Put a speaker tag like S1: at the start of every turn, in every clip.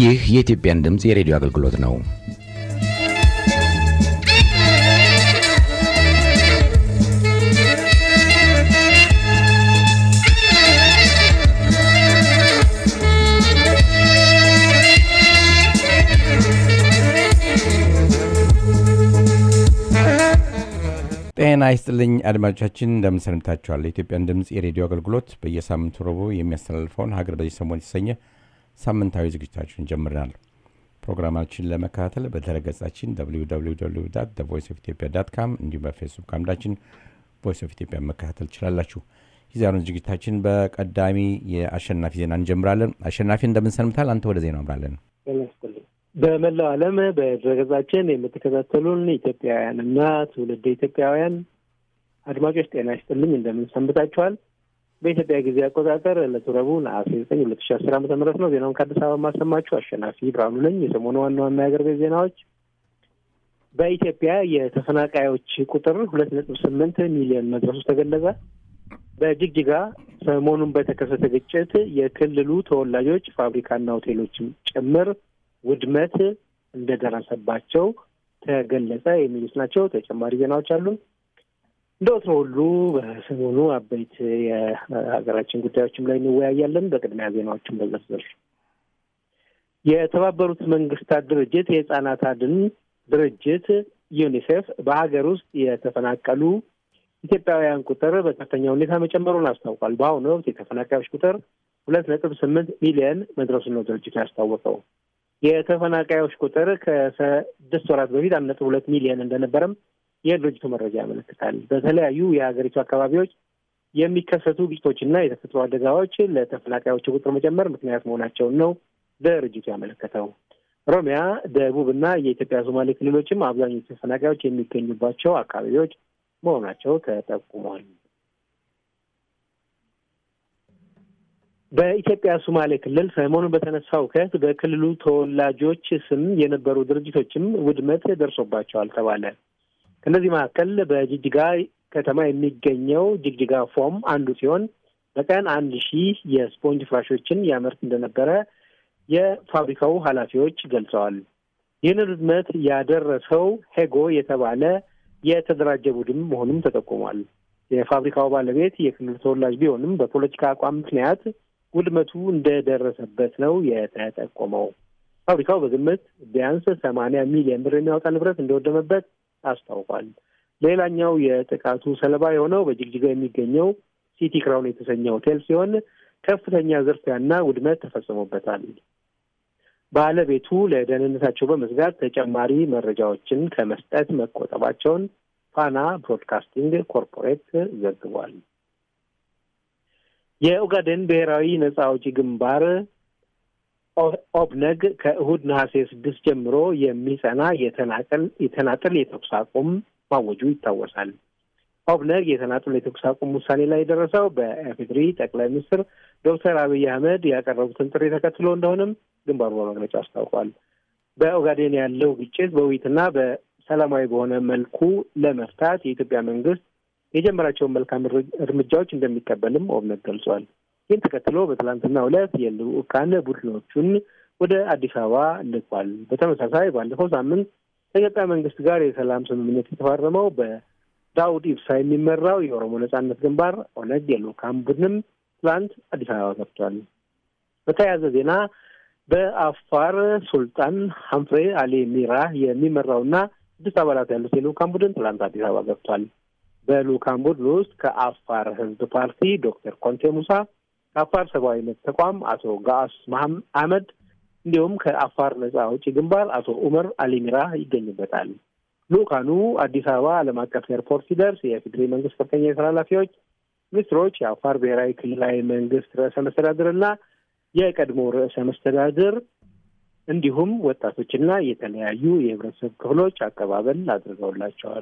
S1: ይህ የኢትዮጵያን ድምፅ የሬዲዮ አገልግሎት ነው። ጤና ይስጥልኝ አድማጮቻችን፣ እንደምን ሰንብታችኋል? የኢትዮጵያን ድምፅ የሬዲዮ አገልግሎት በየሳምንቱ ረቡዕ የሚያስተላልፈውን ሀገር በዚህ ሰሞን የተሰኘ ሳምንታዊ ዝግጅታችን ጀምረናል። ፕሮግራማችን ለመከታተል በድረገጻችን ቮይስ ኦፍ ኢትዮጵያ ዳት ካም እንዲሁም በፌስቡክ አምዳችን ቮይስ ኦፍ ኢትዮጵያ መከታተል ትችላላችሁ። የዛሬውን ዝግጅታችን በቀዳሚ የአሸናፊ ዜና እንጀምራለን። አሸናፊ እንደምን ሰንብታል? አንተ ወደ ዜናው አምራለን።
S2: በመላው ዓለም በድረገጻችን የምትከታተሉን ኢትዮጵያውያንና ትውልደ ኢትዮጵያውያን አድማጮች ጤና ይስጥልኝ፣ እንደምን ሰንብታችኋል? በኢትዮጵያ ጊዜ አቆጣጠር ዕለቱ ረቡዕ ነሐሴ ዘጠኝ ሁለት ሺ አስር ዓመተ ምህረት ነው። ዜናውን ከአዲስ አበባ ማሰማችሁ አሸናፊ ብርሃኑ ነኝ። የሰሞኑ ዋና ዋና የአገር ቤት ዜናዎች በኢትዮጵያ የተፈናቃዮች ቁጥር ሁለት ነጥብ ስምንት ሚሊዮን መድረሱ ተገለጸ። በጅግጅጋ ሰሞኑን በተከሰተ ግጭት የክልሉ ተወላጆች ፋብሪካና ሆቴሎችም ጭምር ውድመት እንደደረሰባቸው ተገለጸ። የሚሉት ናቸው። ተጨማሪ ዜናዎች አሉን። እንደ ወትሮ ሁሉ በሰሞኑ አበይት የሀገራችን ጉዳዮችም ላይ እንወያያለን። በቅድሚያ ዜናዎችን በዝርዝር የተባበሩት መንግስታት ድርጅት የህጻናት አድን ድርጅት ዩኒሴፍ በሀገር ውስጥ የተፈናቀሉ ኢትዮጵያውያን ቁጥር በከፍተኛ ሁኔታ መጨመሩን አስታውቋል። በአሁኑ ወቅት የተፈናቃዮች ቁጥር ሁለት ነጥብ ስምንት ሚሊየን መድረሱን ነው ድርጅቱ ያስታወቀው። የተፈናቃዮች ቁጥር ከስድስት ወራት በፊት አንድ ነጥብ ሁለት ሚሊየን እንደነበረም የድርጅቱ መረጃ ያመለክታል። በተለያዩ የሀገሪቱ አካባቢዎች የሚከሰቱ ግጭቶችና የተፈጥሮ አደጋዎች ለተፈናቃዮች ቁጥር መጨመር ምክንያት መሆናቸውን ነው ድርጅቱ ያመለከተው። ኦሮሚያ፣ ደቡብ እና የኢትዮጵያ ሶማሌ ክልሎችም አብዛኞቹ ተፈናቃዮች የሚገኙባቸው አካባቢዎች መሆናቸው ተጠቁሟል። በኢትዮጵያ ሶማሌ ክልል ሰሞኑን በተነሳው ሁከት በክልሉ ተወላጆች ስም የነበሩ ድርጅቶችም ውድመት ደርሶባቸዋል ተባለ። ከእነዚህ መካከል በጅጅጋ ከተማ የሚገኘው ጅግጅጋ ፎም አንዱ ሲሆን በቀን አንድ ሺህ የስፖንጅ ፍራሾችን ያመርት እንደነበረ የፋብሪካው ኃላፊዎች ገልጸዋል። ይህንን ውድመት ያደረሰው ሄጎ የተባለ የተደራጀ ቡድን መሆኑም ተጠቁሟል። የፋብሪካው ባለቤት የክልሉ ተወላጅ ቢሆንም በፖለቲካ አቋም ምክንያት ውድመቱ እንደደረሰበት ነው የተጠቆመው። ፋብሪካው በግምት ቢያንስ ሰማንያ ሚሊዮን ብር የሚያወጣ ንብረት እንደወደመበት አስታውቋል። ሌላኛው የጥቃቱ ሰለባ የሆነው በጅግጅጋ የሚገኘው ሲቲ ክራውን የተሰኘ ሆቴል ሲሆን ከፍተኛ ዝርፊያና ውድመት ተፈጽሞበታል። ባለቤቱ ለደህንነታቸው በመስጋት ተጨማሪ መረጃዎችን ከመስጠት መቆጠባቸውን ፋና ብሮድካስቲንግ ኮርፖሬት ዘግቧል። የኦጋዴን ብሔራዊ ነጻ አውጪ ግንባር ኦብነግ ከእሁድ ነሐሴ ስድስት ጀምሮ የሚጸና የተናጠል የተናጠል የተኩስ አቁም ማወጁ ይታወሳል። ኦብነግ የተናጠል የተኩስ አቁም ውሳኔ ላይ የደረሰው በኢፌዴሪ ጠቅላይ ሚኒስትር ዶክተር አብይ አህመድ ያቀረቡትን ጥሪ ተከትሎ እንደሆነም ግንባሩ በመግለጫ አስታውቋል። በኦጋዴን ያለው ግጭት በውይይትና በሰላማዊ በሆነ መልኩ ለመፍታት የኢትዮጵያ መንግስት የጀመራቸውን መልካም እርምጃዎች እንደሚቀበልም ኦብነግ ገልጿል። ይህን ተከትሎ በትላንትናው ዕለት የልዑካን ቡድኖቹን ወደ አዲስ አበባ ልኳል። በተመሳሳይ ባለፈው ሳምንት ከኢትዮጵያ መንግስት ጋር የሰላም ስምምነት የተፈረመው በዳውድ ኢብሳ የሚመራው የኦሮሞ ነጻነት ግንባር ኦነግ የልዑካን ቡድንም ትላንት አዲስ አበባ ገብቷል። በተያያዘ ዜና በአፋር ሱልጣን ሀምፍሬ አሊ ሚራ የሚመራውና ስድስት አባላት ያሉት የልዑካን ቡድን ትላንት አዲስ አበባ ገብቷል። በልዑካን ቡድን ውስጥ ከአፋር ህዝብ ፓርቲ ዶክተር ኮንቴ ሙሳ፣ ከአፋር ሰብአዊ መብት ተቋም አቶ ጋአስ መሐም አህመድ እንዲሁም ከአፋር ነጻ አውጪ ግንባር አቶ ኡመር አሊሚራ ይገኙበታል። ልዑካኑ አዲስ አበባ ዓለም አቀፍ ኤርፖርት ሲደርስ የፌዴራል መንግስት ከፍተኛ የስራ ኃላፊዎች፣ ሚኒስትሮች፣ የአፋር ብሔራዊ ክልላዊ መንግስት ርዕሰ መስተዳድርና የቀድሞ ርዕሰ መስተዳድር እንዲሁም ወጣቶችና የተለያዩ የህብረተሰብ ክፍሎች አቀባበል አድርገውላቸዋል።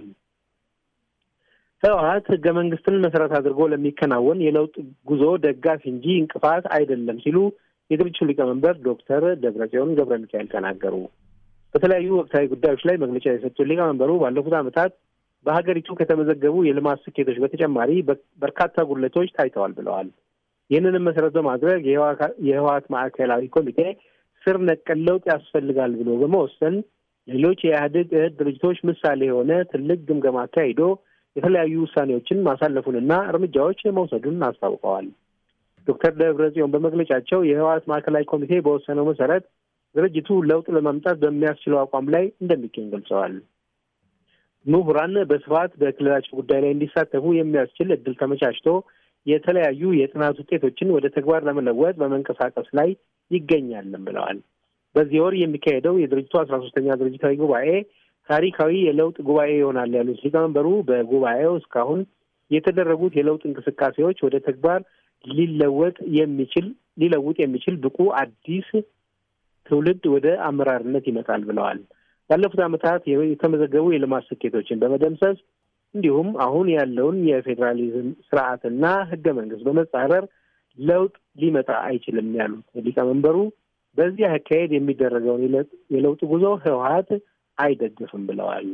S2: ህወሀት ህገ መንግስትን መሰረት አድርጎ ለሚከናወን የለውጥ ጉዞ ደጋፊ እንጂ እንቅፋት አይደለም ሲሉ የድርጅቱ ሊቀመንበር ዶክተር ደብረጽዮን ገብረ ሚካኤል ተናገሩ። በተለያዩ ወቅታዊ ጉዳዮች ላይ መግለጫ የሰጡት ሊቀመንበሩ ባለፉት ዓመታት በሀገሪቱ ከተመዘገቡ የልማት ስኬቶች በተጨማሪ በርካታ ጉድለቶች ታይተዋል ብለዋል። ይህንንም መሰረት በማድረግ የህወሀት ማዕከላዊ ኮሚቴ ስር ነቀል ለውጥ ያስፈልጋል ብሎ በመወሰን ሌሎች የኢህአዴግ እህት ድርጅቶች ምሳሌ የሆነ ትልቅ ግምገማ አካሂዶ የተለያዩ ውሳኔዎችን ማሳለፉንና እርምጃዎች መውሰዱን አስታውቀዋል። ዶክተር ደብረጽዮን በመግለጫቸው የህወሓት ማዕከላዊ ኮሚቴ በወሰነው መሰረት ድርጅቱ ለውጥ ለማምጣት በሚያስችለው አቋም ላይ እንደሚገኝ ገልጸዋል። ምሁራን በስፋት በክልላቸው ጉዳይ ላይ እንዲሳተፉ የሚያስችል እድል ተመቻችቶ የተለያዩ የጥናት ውጤቶችን ወደ ተግባር ለመለወጥ በመንቀሳቀስ ላይ ይገኛልም ብለዋል። በዚህ ወር የሚካሄደው የድርጅቱ አስራ ሶስተኛ ድርጅታዊ ጉባኤ ታሪካዊ የለውጥ ጉባኤ ይሆናል ያሉት ሊቀመንበሩ በጉባኤው እስካሁን የተደረጉት የለውጥ እንቅስቃሴዎች ወደ ተግባር ሊለወጥ የሚችል ሊለውጥ የሚችል ብቁ አዲስ ትውልድ ወደ አመራርነት ይመጣል ብለዋል። ባለፉት ዓመታት የተመዘገቡ የልማት ስኬቶችን በመደምሰስ እንዲሁም አሁን ያለውን የፌዴራሊዝም ስርዓትና ህገ መንግስት በመጻረር ለውጥ ሊመጣ አይችልም ያሉት ሊቀመንበሩ በዚህ አካሄድ የሚደረገውን የለውጥ ጉዞ ህወሓት አይደግፍም ብለዋል።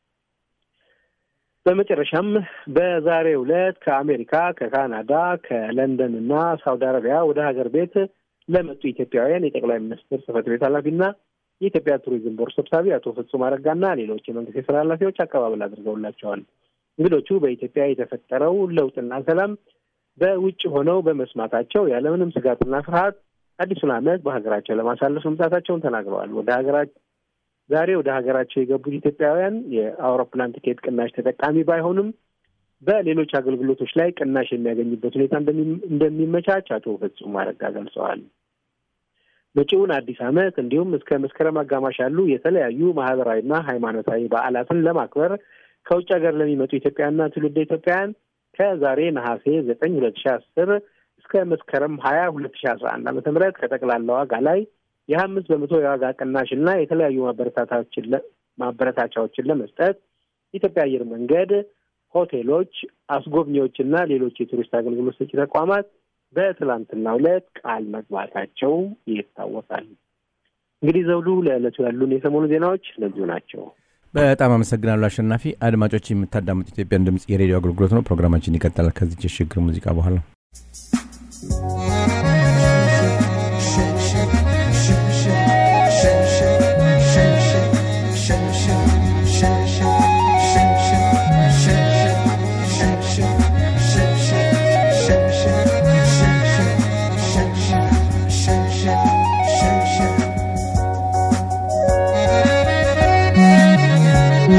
S2: በመጨረሻም በዛሬው ዕለት ከአሜሪካ፣ ከካናዳ፣ ከለንደን እና ሳውዲ አረቢያ ወደ ሀገር ቤት ለመጡ ኢትዮጵያውያን የጠቅላይ ሚኒስትር ጽህፈት ቤት ኃላፊና የኢትዮጵያ ቱሪዝም ቦርድ ሰብሳቢ አቶ ፍጹም አረጋና ሌሎች የመንግስት የስራ ኃላፊዎች አቀባበል አድርገውላቸዋል። እንግዶቹ በኢትዮጵያ የተፈጠረው ለውጥና ሰላም በውጭ ሆነው በመስማታቸው ያለምንም ስጋትና ፍርሃት አዲሱን ዓመት በሀገራቸው ለማሳለፍ መምጣታቸውን ተናግረዋል። ወደ ሀገራቸው ዛሬ ወደ ሀገራቸው የገቡት ኢትዮጵያውያን የአውሮፕላን ቲኬት ቅናሽ ተጠቃሚ ባይሆንም በሌሎች አገልግሎቶች ላይ ቅናሽ የሚያገኙበት ሁኔታ እንደሚመቻች አቶ ፍጹም አረጋ ገልጸዋል። መጪውን አዲስ ዓመት እንዲሁም እስከ መስከረም አጋማሽ ያሉ የተለያዩ ማህበራዊና ሃይማኖታዊ በዓላትን ለማክበር ከውጭ ሀገር ለሚመጡ ኢትዮጵያውያንና ትውልደ ኢትዮጵያውያን ከዛሬ ነሐሴ ዘጠኝ ሁለት ሺ አስር እስከ መስከረም ሀያ ሁለት ሺ አስራ አንድ ዓመተ ምህረት ከጠቅላላ ዋጋ ላይ የሀያ አምስት በመቶ የዋጋ ቅናሽና የተለያዩ ማበረታታዎችን ማበረታቻዎችን ለመስጠት ኢትዮጵያ አየር መንገድ፣ ሆቴሎች፣ አስጎብኚዎችና ሌሎች የቱሪስት አገልግሎት ሰጪ ተቋማት በትላንትናው ዕለት ቃል መግባታቸው ይታወቃል። እንግዲህ ዘውዱ፣ ለዕለቱ ያሉን የሰሞኑ ዜናዎች እነዚሁ ናቸው።
S1: በጣም አመሰግናለሁ አሸናፊ። አድማጮች የምታዳምጡ ኢትዮጵያን ድምጽ የሬዲዮ አገልግሎት ነው። ፕሮግራማችን ይቀጥላል ከዚች የሽግግር ሙዚቃ በኋላ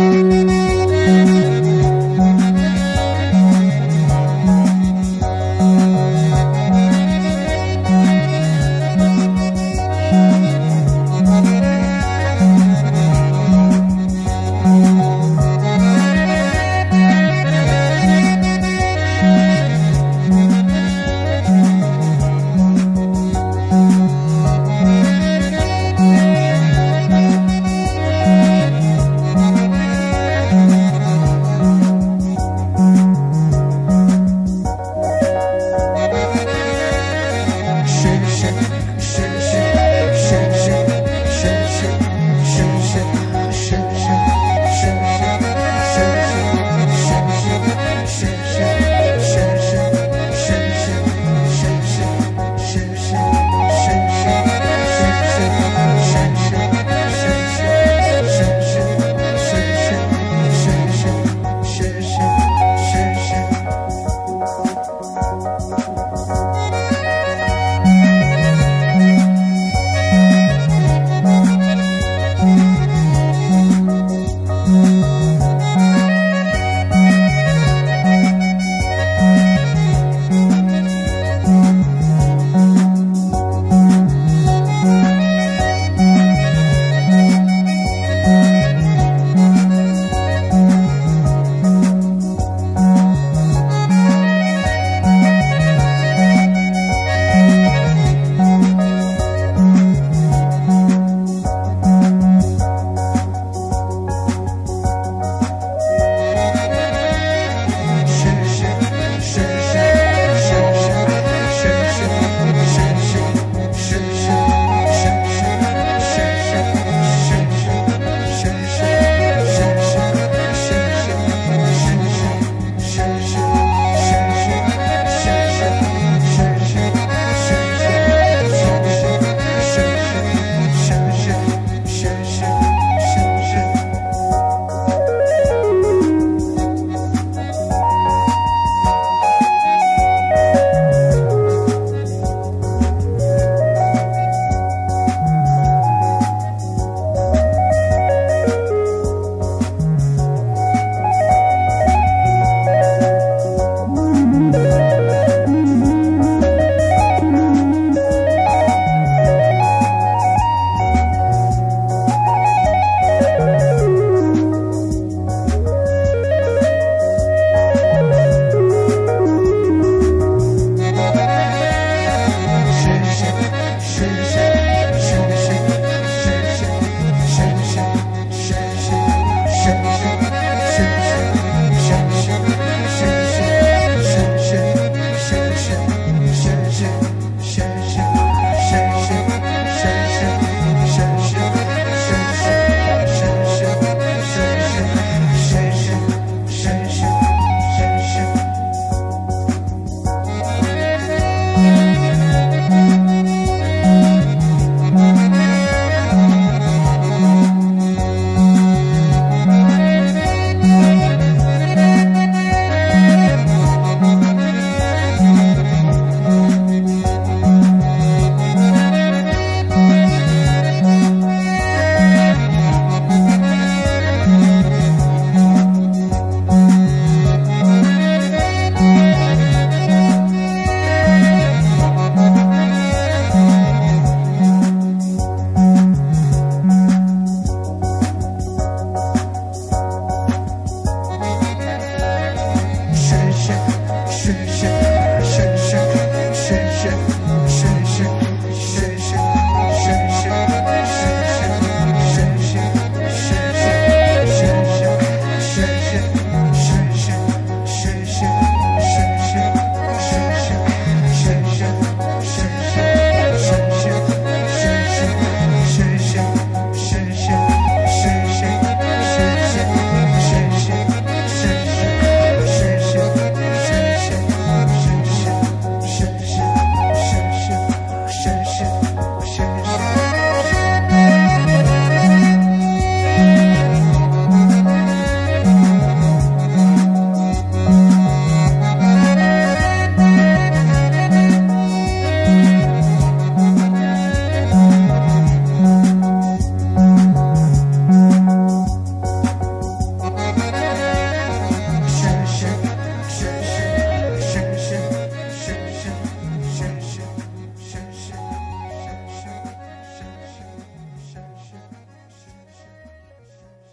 S3: Thank you.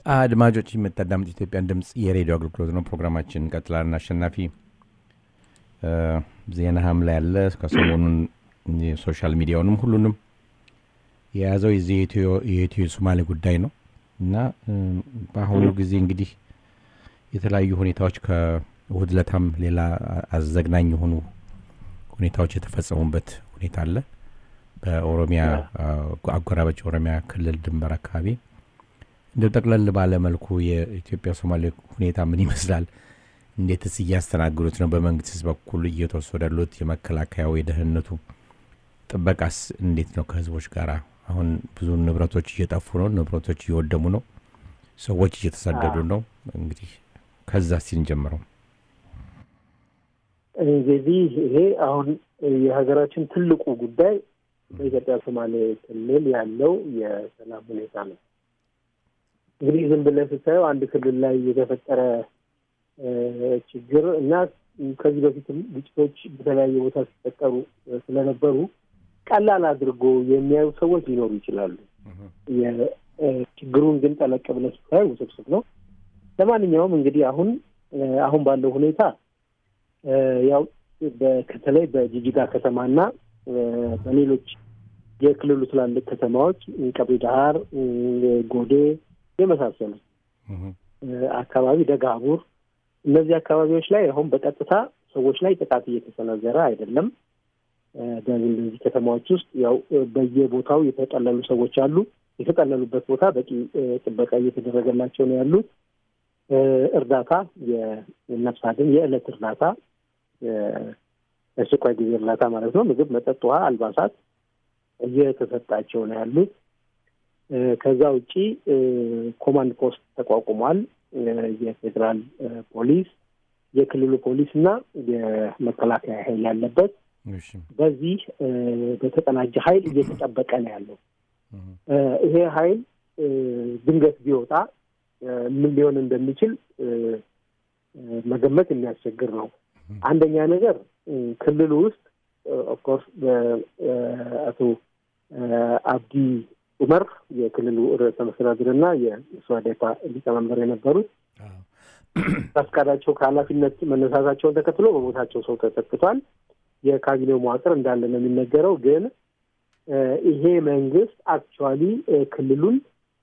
S1: አድማጮች የምታዳምጥ ኢትዮጵያን ድምፅ የሬዲዮ አገልግሎት ነው። ፕሮግራማችን እንቀጥላለን። አሸናፊ ዜናህም ላይ ያለ ከሰሞኑን የሶሻል ሚዲያውንም ሁሉንም የያዘው የዚህ የኢትዮ ሶማሌ ጉዳይ ነው እና በአሁኑ ጊዜ እንግዲህ የተለያዩ ሁኔታዎች ከእሁድ ለታም ሌላ አዘግናኝ የሆኑ ሁኔታዎች የተፈጸሙበት ሁኔታ አለ። በኦሮሚያ አጎራባች ኦሮሚያ ክልል ድንበር አካባቢ እንደ ጠቅለል ባለ መልኩ የኢትዮጵያ ሶማሌ ሁኔታ ምን ይመስላል? እንዴትስ እያስተናግዱት ነው? በመንግስትስ በኩል እየተወሰዱ ያሉት የመከላከያው የደህንነቱ ጥበቃስ እንዴት ነው? ከህዝቦች ጋር አሁን ብዙ ንብረቶች እየጠፉ ነው። ንብረቶች እየወደሙ ነው። ሰዎች እየተሰደዱ ነው። እንግዲህ ከዛ ሲንጀምረው
S2: እንግዲህ ይሄ አሁን የሀገራችን ትልቁ ጉዳይ በኢትዮጵያ ሶማሌ ክልል ያለው የሰላም ሁኔታ ነው። እንግዲህ ዝም ብለህ ስታየው አንድ ክልል ላይ የተፈጠረ ችግር እና ከዚህ በፊትም ግጭቶች በተለያየ ቦታ ሲፈጠሩ ስለነበሩ ቀላል አድርጎ የሚያዩ ሰዎች ሊኖሩ ይችላሉ። ችግሩን ግን ጠለቅ ብለህ ስታየው ውስብስብ ነው። ለማንኛውም እንግዲህ አሁን አሁን ባለው ሁኔታ ያው በተለይ በጂጂጋ ከተማና በሌሎች የክልሉ ትላልቅ ከተማዎች ቀብሪ ዳሃር፣ ጎዴ የመሳሰሉ አካባቢ ደጋቡር፣ እነዚህ አካባቢዎች ላይ አሁን በቀጥታ ሰዎች ላይ ጥቃት እየተሰነዘረ አይደለም። በእነዚህ ከተማዎች ውስጥ ያው በየቦታው የተጠለሉ ሰዎች አሉ። የተጠለሉበት ቦታ በቂ ጥበቃ እየተደረገላቸው ነው ያሉት። እርዳታ፣ የነፍስ አድን፣ የዕለት እርዳታ፣ የአስቸኳይ ጊዜ እርዳታ ማለት ነው። ምግብ፣ መጠጥ፣ ውሃ፣ አልባሳት እየተሰጣቸው ነው ያሉት። ከዛ ውጪ ኮማንድ ፖስት ተቋቁሟል። የፌዴራል ፖሊስ፣ የክልሉ ፖሊስ እና የመከላከያ ኃይል ያለበት በዚህ በተቀናጀ ኃይል እየተጠበቀ ነው ያለው። ይሄ ኃይል ድንገት ቢወጣ ምን ሊሆን እንደሚችል መገመት የሚያስቸግር ነው። አንደኛ ነገር ክልሉ ውስጥ ኦፍኮርስ አቶ አብዲ ኡመር የክልሉ ርዕሰ መስተዳድር እና የሶዴፓ ሊቀመንበር የነበሩት ፈቃዳቸው ከኃላፊነት መነሳታቸውን ተከትሎ በቦታቸው ሰው ተተክቷል። የካቢኔው መዋቅር እንዳለ ነው የሚነገረው። ግን ይሄ መንግስት አክቹዋሊ ክልሉን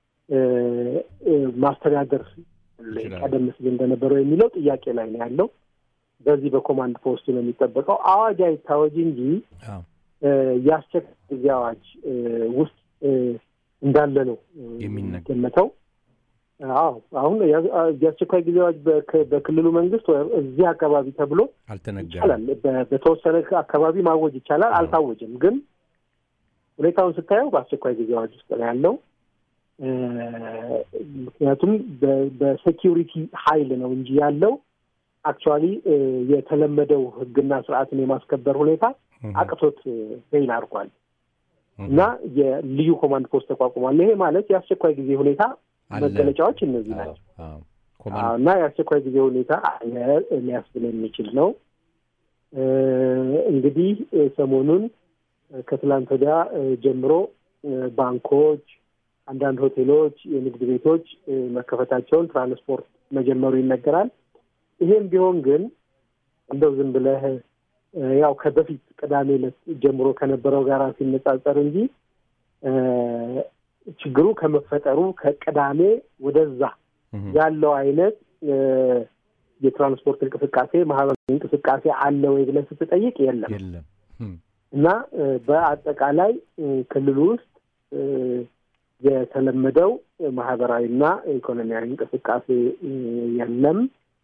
S2: ማስተዳደር ቀደም ሲል እንደነበረው የሚለው ጥያቄ ላይ ነው ያለው። በዚህ በኮማንድ ፖስቱ ነው የሚጠበቀው። አዋጅ አይታወጅ እንጂ የአስቸኳይ ጊዜ አዋጅ ውስጥ እንዳለ ነው የሚገመተው። አዎ አሁን የአስቸኳይ ጊዜ አዋጅ በክልሉ መንግስት እዚህ አካባቢ ተብሎ ይቻላል፣ በተወሰነ አካባቢ ማወጅ ይቻላል። አልታወጅም። ግን ሁኔታውን ስታየው በአስቸኳይ ጊዜ አዋጅ ውስጥ ነው ያለው። ምክንያቱም በሴኪሪቲ ኃይል ነው እንጂ ያለው አክቹዋሊ የተለመደው ህግና ስርዓትን የማስከበር ሁኔታ አቅቶት ፌል አድርጓል እና የልዩ ኮማንድ ፖስት ተቋቁሟል። ይሄ ማለት የአስቸኳይ ጊዜ ሁኔታ መገለጫዎች እነዚህ ናቸው እና የአስቸኳይ ጊዜ ሁኔታ ሊያስብል የሚችል ነው። እንግዲህ ሰሞኑን ከትላንት ወዲያ ጀምሮ ባንኮች፣ አንዳንድ ሆቴሎች፣ የንግድ ቤቶች መከፈታቸውን፣ ትራንስፖርት መጀመሩ ይነገራል። ይሄም ቢሆን ግን እንደው ዝም ብለህ ያው ከበፊት ቅዳሜ ዕለት ጀምሮ ከነበረው ጋር ሲነጻጸር እንጂ ችግሩ ከመፈጠሩ ከቅዳሜ ወደዛ ያለው አይነት የትራንስፖርት እንቅስቃሴ ማህበራዊ እንቅስቃሴ አለ ወይ ብለህ ስትጠይቅ የለም እና በአጠቃላይ ክልሉ ውስጥ የተለመደው ማህበራዊና ኢኮኖሚያዊ እንቅስቃሴ የለም።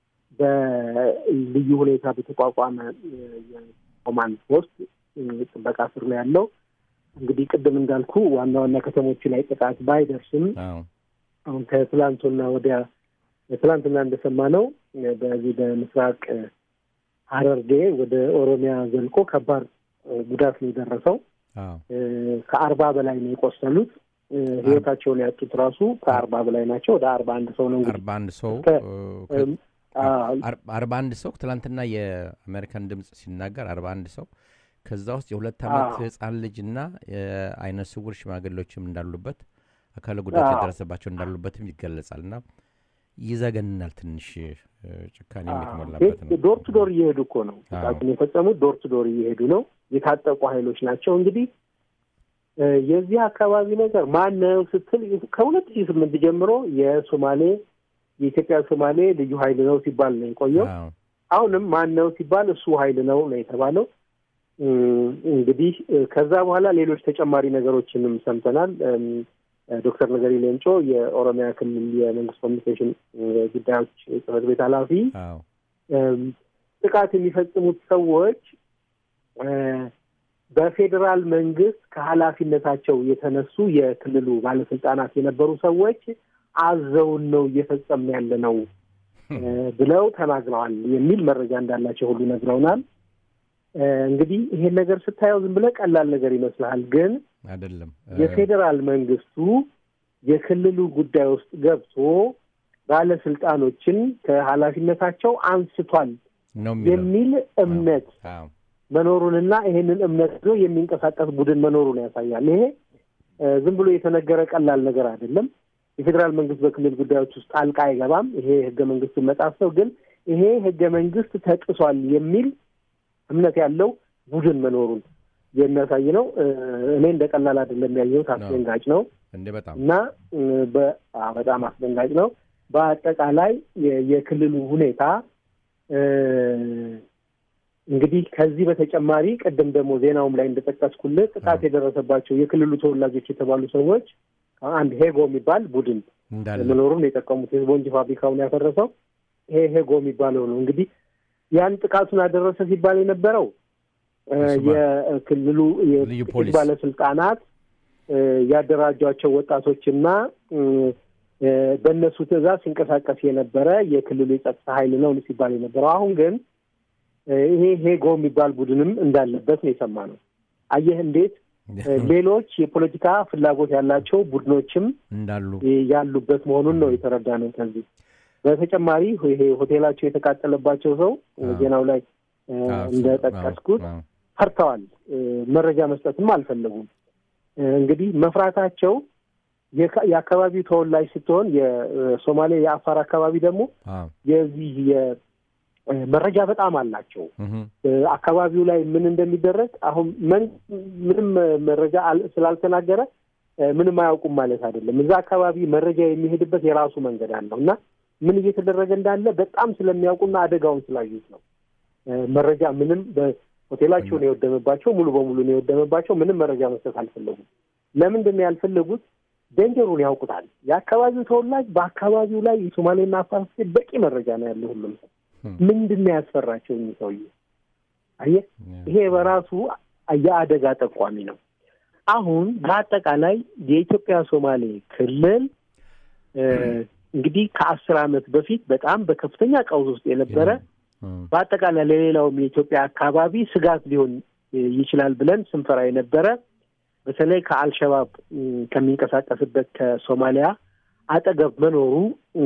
S2: በልዩ ሁኔታ በተቋቋመ የኮማንድ ፖስት ጥበቃ ስር ነው ያለው። እንግዲህ ቅድም እንዳልኩ ዋና ዋና ከተሞቹ ላይ ጥቃት ባይደርስም አሁን ከትላንቱና ወዲያ ትላንትና እንደሰማነው በዚህ በምስራቅ ሐረርጌ ወደ ኦሮሚያ ዘልቆ ከባድ ጉዳት ነው የደረሰው። ከአርባ በላይ ነው የቆሰሉት። ህይወታቸውን ያጡት ራሱ ከአርባ በላይ ናቸው። ወደ አርባ አንድ ሰው ነው እንግዲህ
S1: አርባ አንድ ሰው አርባ አንድ ሰው ትላንትና የአሜሪካን ድምፅ ሲናገር አርባ አንድ ሰው ከዛ ውስጥ የሁለት ዓመት ህፃን ልጅና የአይነ ስውር ሽማግሌዎችም እንዳሉበት አካለ ጉዳት
S2: አዎ።
S1: የደረሰባቸው እንዳሉበትም ይገለጻል እና ይዘገንናል። ትንሽ እ፣ ጭካኔ
S2: አዎ።
S1: የተሞላበት ነው።
S2: ዶር ቱ ዶር እየሄዱ እኮ ነው
S1: አዎ።
S2: ጥቃቱን የፈጸሙት። ዶር ቱ ዶር እየሄዱ ነው። የታጠቁ ኃይሎች ናቸው። እንግዲህ እ፣ የዚህ አካባቢ ነገር ማን ነው ስትል ከሁለት ሺህ ስምንት ጀምሮ የሶማሌ የኢትዮጵያ ሶማሌ ልዩ ኃይል ነው ሲባል ነው የቆየው።
S1: አዎ።
S2: አሁንም ማን ነው ሲባል እሱ ኃይል ነው ነው የተባለው። እም፣ እንግዲህ እ፣ ከዛ በኋላ ሌሎች ተጨማሪ ነገሮችንም ሰምተናል። እም፣ እ፣ ዶክተር ነገሪ ሌንጮ የኦሮሚያ ክልል የመንግስት ኮሚኒኬሽን እ፣ ጉዳዮች ጽሕፈት ቤት ኃላፊ
S1: አዎ።
S2: እም፣ ጥቃት የሚፈጽሙት ሰዎች እ፣ በፌዴራል መንግስት ከኃላፊነታቸው የተነሱ የክልሉ ባለስልጣናት የነበሩ ሰዎች አዘውን ነው እየፈጸምን ያለ ነው እ፣ ብለው ተናግረዋል የሚል መረጃ እንዳላቸው ሁሉ ነግረውናል። እ፣ እንግዲህ ይሄን ነገር ስታየው ዝም ብለህ ቀላል ነገር ይመስልሃል፣ ግን
S1: አይደለም እ፣
S2: የፌዴራል መንግስቱ የክልሉ ጉዳይ ውስጥ ገብቶ ባለስልጣኖችን ከኃላፊነታቸው አንስቷል
S1: ነው የሚለው
S2: የሚል እምነት
S1: አዎ።
S2: መኖሩንና ይሄንን እምነት ይዞ የሚንቀሳቀስ ቡድን መኖሩን ያሳያል። ይሄ እ፣ ዝም ብሎ የተነገረ ቀላል ነገር አይደለም። የፌዴራል መንግስት በክልል ጉዳዮች ውስጥ ጣልቃ አይገባም። ይሄ ህገ መንግስቱን መጣስ ነው። ግን ይሄ ህገ መንግስት ተጥሷል የሚል እምነት ያለው ቡድን መኖሩን የሚያሳይ ነው። እ፣ እኔ እንደ ቀላል አይደለም ያየሁት፣ አስደንጋጭ ነው
S1: እንዴ በጣም
S2: እና እ፣ በ- አ፣ በጣም አስደንጋጭ ነው። በአጠቃላይ የ- የክልሉ ሁኔታ እ፣ እንግዲህ ከዚህ በተጨማሪ ቅድም ደግሞ ዜናውም ላይ እንደጠቀስኩልህ ጥቃት የደረሰባቸው የክልሉ ተወላጆች የተባሉ ሰዎች አንድ ሄጎ የሚባል ቡድን
S1: እንዳለ
S2: መኖሩን የጠቀሙት የስፖንጅ ፋብሪካውን ያፈረሰው ይሄ ሄጎ የሚባለው ነው። እንግዲህ ያን ጥቃቱን አደረሰ ሲባል የነበረው እ፣
S1: የሶማ-
S2: የክልሉ
S1: ልዩ
S2: የጥቂት
S1: ፖሊስ
S2: ባለስልጣናት እ፣ ያደራጇቸው ወጣቶችና እ፣ እ፣ በእነሱ ትዕዛዝ ሲንቀሳቀስ የነበረ የክልሉ የጸጥታ ኃይል ነው ሲባል የነበረው አሁን ግን እ፣ ይሄ ሄጎ የሚባል ቡድንም እንዳለበት ነው የሰማነው። አየህ እንዴት እ፣ ሌሎች የፖለቲካ ፍላጎት ያላቸው ቡድኖችም
S1: እንዳሉ
S2: እ፣ ያሉበት መሆኑን ነው የተረዳ ነው። ከዚህ በተጨማሪ ይሄ ሆቴላቸው የተቃጠለባቸው ሰው እ፣
S1: አዎ።
S2: ዜናው ላይ እ፣
S1: አዎ፣
S2: እንደጠቀስኩት
S1: አዎ፣
S2: ፈርተዋል። እ፣ መረጃ መስጠትም አልፈለጉም። እ፣ እንግዲህ መፍራታቸው የካ- የአካባቢው ተወላጅ ስትሆን የሶማሌ የአፋር አካባቢ ደግሞ
S1: አዎ፣
S2: የዚህ የ- እ፣ መረጃ በጣም አላቸው።
S1: እህ፣
S2: እ፣ አካባቢው ላይ ምን እንደሚደረግ አሁን መን- ምንም እ፣ መረጃ አል- ስላልተናገረ እ፣ ምንም አያውቁም ማለት አይደለም። እዛ አካባቢ መረጃ የሚሄድበት የራሱ መንገድ አለው እና ምን እየተደረገ እንዳለ በጣም ስለሚያውቁና አደጋውን ስላዩት ነው እ፣ መረጃ ምንም በሆቴላቸውን የወደመባቸው ሙሉ በሙሉ ነው የወደመባቸው። ምንም መረጃ መስጠት አልፈለጉም። ለምንድን ነው ያልፈለጉት? ደንጀሩን ያውቁታል። የአካባቢው ተወላጅ በአካባቢው ላይ የሶማሌና አፋር ስቴት በቂ መረጃ ነው ያለው ሁሉም ሰው ምንድን ነው ያስፈራቸው እኚህ ሰውዬ? አየህ ይሄ በራሱ የአደጋ ጠቋሚ ነው። አሁን በአጠቃላይ የኢትዮጵያ ሶማሌ ክልል እ፣ እንግዲህ ከአስር ዓመት በፊት በጣም በከፍተኛ ቀውስ ውስጥ የነበረ በአጠቃላይ ለሌላውም የኢትዮጵያ አካባቢ ስጋት ሊሆን እ፣ ይችላል ብለን ስንፈራ የነበረ በተለይ ከአልሸባብ እ፣ ከሚንቀሳቀስበት ከሶማሊያ አጠገብ መኖሩ እ፣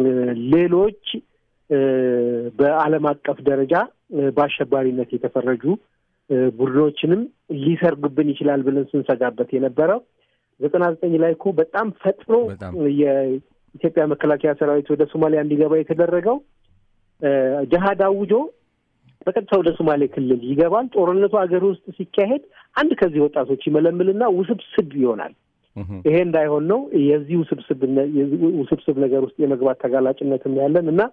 S2: ሌሎች እ፣ በዓለም አቀፍ ደረጃ እ፣ በአሸባሪነት የተፈረጁ እ፣ ቡድኖችንም ሊሰርጉብን ይችላል ብለን ስንሰጋበት የነበረው ዘጠና ዘጠኝ ላይ እኮ በጣም ፈጥኖ
S1: በጣም
S2: የኢትዮጵያ መከላከያ ሰራዊት ወደ ሶማሊያ እንዲገባ የተደረገው እ፣ ጅሃድ አውጆ በቀጥታ ወደ ሶማሌ ክልል ይገባል። ጦርነቱ ሀገር ውስጥ ሲካሄድ አንድ ከዚህ ወጣቶች ይመለምልና ውስብስብ ይሆናል።
S1: እህ፣
S2: ይሄ እንዳይሆን ነው የዚህ ውስብስብ የዚህ ውስብስብ ነገር ውስጥ የመግባት ተጋላጭነትም ያለን እና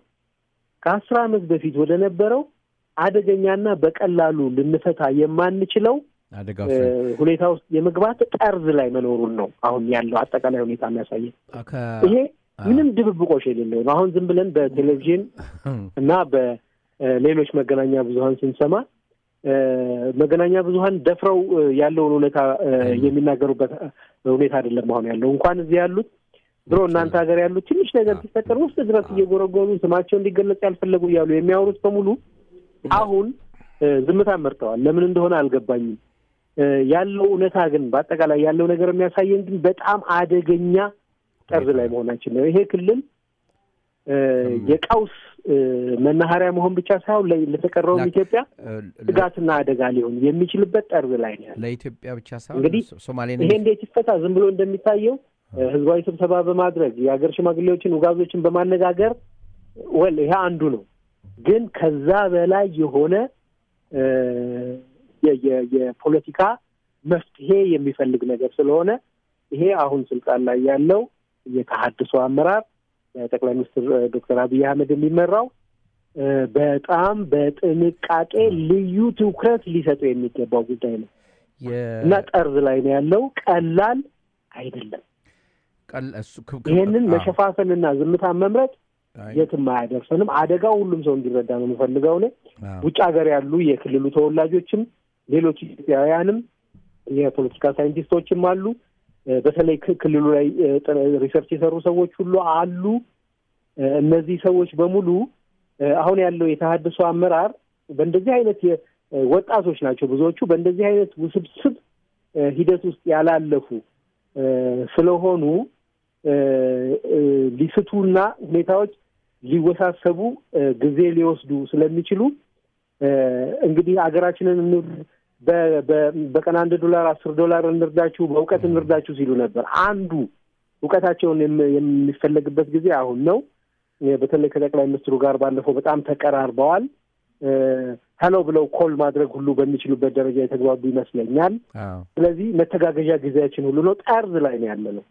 S2: ከአስር ዓመት በፊት ወደ ነበረው አደገኛና በቀላሉ ልንፈታ የማንችለው
S1: አደጋ
S2: እ፣
S1: ውስጥ
S2: ሁኔታ ውስጥ የመግባት ጠርዝ ላይ መኖሩን ነው አሁን ያለው አጠቃላይ ሁኔታ የሚያሳየን።
S1: ከ-
S2: ይሄ ምንም ድብብቆሽ የሌለው ነው። አሁን ዝም ብለን በቴሌቪዥን እና በሌሎች መገናኛ ብዙኃን ስንሰማ እ፣ መገናኛ ብዙኃን ደፍረው እ፣ ያለውን ሁኔታ እ፣ የሚናገሩበት እ፣ ሁኔታ አይደለም አሁን ያለው። እንኳን እዚህ ያሉት ድሮ እናንተ ሀገር ያሉት ትንሽ ነገር ሲፈጠር ውስጥ ድረስ እየጎረጎሩ ስማቸው እንዲገለጽ ያልፈለጉ እያሉ የሚያወሩት በሙሉ አሁን እ፣ ዝምታን መርጠዋል። ለምን እንደሆነ አልገባኝም። እ፣ ያለው እውነታ ግን በአጠቃላይ ያለው ነገር የሚያሳየን ግን በጣም አደገኛ ጠርዝ ላይ መሆናችን ነው። ይሄ ክልል እ፣ የቀውስ እ፣ መናኸሪያ መሆን ብቻ ሳይሆን ለ- ለተቀረውም
S1: ላ-
S2: ኢትዮጵያ
S1: እ፣
S2: ስጋትና አደጋ ሊሆን የሚችልበት ጠርዝ ላይ ነው ያለው።
S1: ለኢትዮጵያ ብቻ ሳይሆን
S2: እንግዲህ
S1: ሶ- ሶማሌን
S2: ይሄ እንዴት ይፈታ? ዝም ብሎ እንደሚታየው ህዝባዊ ስብሰባ በማድረግ የሀገር ሽማግሌዎችን፣ ውጋዞችን በማነጋገር ወል ይሄ አንዱ ነው። ግን ከዛ በላይ የሆነ የፖለቲካ መፍትሄ የሚፈልግ ነገር ስለሆነ ይሄ አሁን ስልጣን ላይ ያለው የተሀድሶ አመራር ጠቅላይ ሚኒስትር ዶክተር አብይ አህመድ የሚመራው በጣም በጥንቃቄ ልዩ ትኩረት ሊሰጠው የሚገባው ጉዳይ ነው እና ጠርዝ ላይ ነው ያለው። ቀላል አይደለም። ይህንን መሸፋፈንና ዝምታን መምረጥ የትም አያደርሰንም። አደጋው ሁሉም ሰው እንዲረዳ ነው የምፈልገው። እኔ ውጭ ሀገር ያሉ የክልሉ ተወላጆችም ሌሎች ኢትዮጵያውያንም የፖለቲካ ሳይንቲስቶችም አሉ። በተለይ ክልሉ ላይ ሪሰርች የሰሩ ሰዎች ሁሉ አሉ። እነዚህ ሰዎች በሙሉ አሁን ያለው የተሀድሶ አመራር በእንደዚህ አይነት ወጣቶች ናቸው ብዙዎቹ። በእንደዚህ አይነት ውስብስብ ሂደት ውስጥ ያላለፉ ስለሆኑ ሊስቱና ሁኔታዎች ሊወሳሰቡ ጊዜ ሊወስዱ ስለሚችሉ እንግዲህ ሀገራችንን በቀን አንድ ዶላር አስር ዶላር እንርዳችሁ፣ በእውቀት እንርዳችሁ ሲሉ ነበር። አንዱ እውቀታቸውን የሚፈለግበት ጊዜ አሁን ነው። በተለይ ከጠቅላይ ሚኒስትሩ ጋር ባለፈው በጣም ተቀራርበዋል። ሄሎ ብለው ኮል ማድረግ ሁሉ በሚችሉበት ደረጃ የተግባቡ ይመስለኛል። ስለዚህ መተጋገዣ ጊዜያችን ሁሉ ነው። ጠርዝ ላይ ነው ያለ ነው።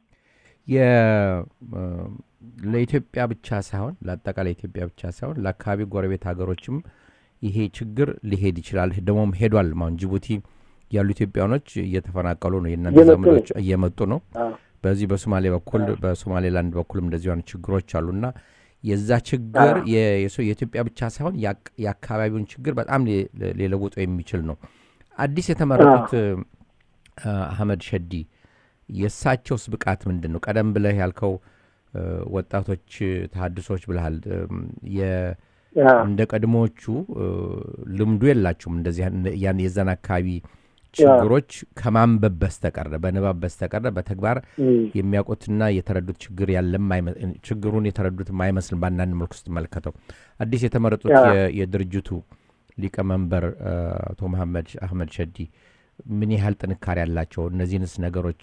S1: ለኢትዮጵያ ብቻ ሳይሆን ለአጠቃላይ ኢትዮጵያ ብቻ ሳይሆን ለአካባቢ ጎረቤት ሀገሮችም ይሄ ችግር ሊሄድ ይችላል። ደግሞም ሄዷል። አሁን ጅቡቲ ያሉ ኢትዮጵያኖች እየተፈናቀሉ ነው። የእናንተ ዘመዶች እየመጡ ነው። በዚህ በሶማሌ በኩል በሶማሌላንድ በኩልም እንደዚህ አይነት ችግሮች አሉና የዛ ችግር የኢትዮጵያ ብቻ ሳይሆን የአካባቢውን ችግር በጣም ሊለውጦ የሚችል ነው። አዲስ የተመረጡት አህመድ ሸዲ የእሳቸውስ ብቃት ምንድን ነው? ቀደም ብለህ ያልከው ወጣቶች ተሀድሶች ብልሃል። እንደ ቀድሞዎቹ ልምዱ የላቸውም። እንደዚህ የዛን አካባቢ ችግሮች ከማንበብ በስተቀረ በንባብ በስተቀረ በተግባር የሚያውቁትና የተረዱት ችግር ያለም ችግሩን የተረዱት አይመስልም። በአንዳንድ መልኩ ስትመለከተው አዲስ የተመረጡት የድርጅቱ ሊቀመንበር አቶ መሐመድ አህመድ ሸዲ ምን ያህል ጥንካሬ ያላቸው እነዚህንስ ነገሮች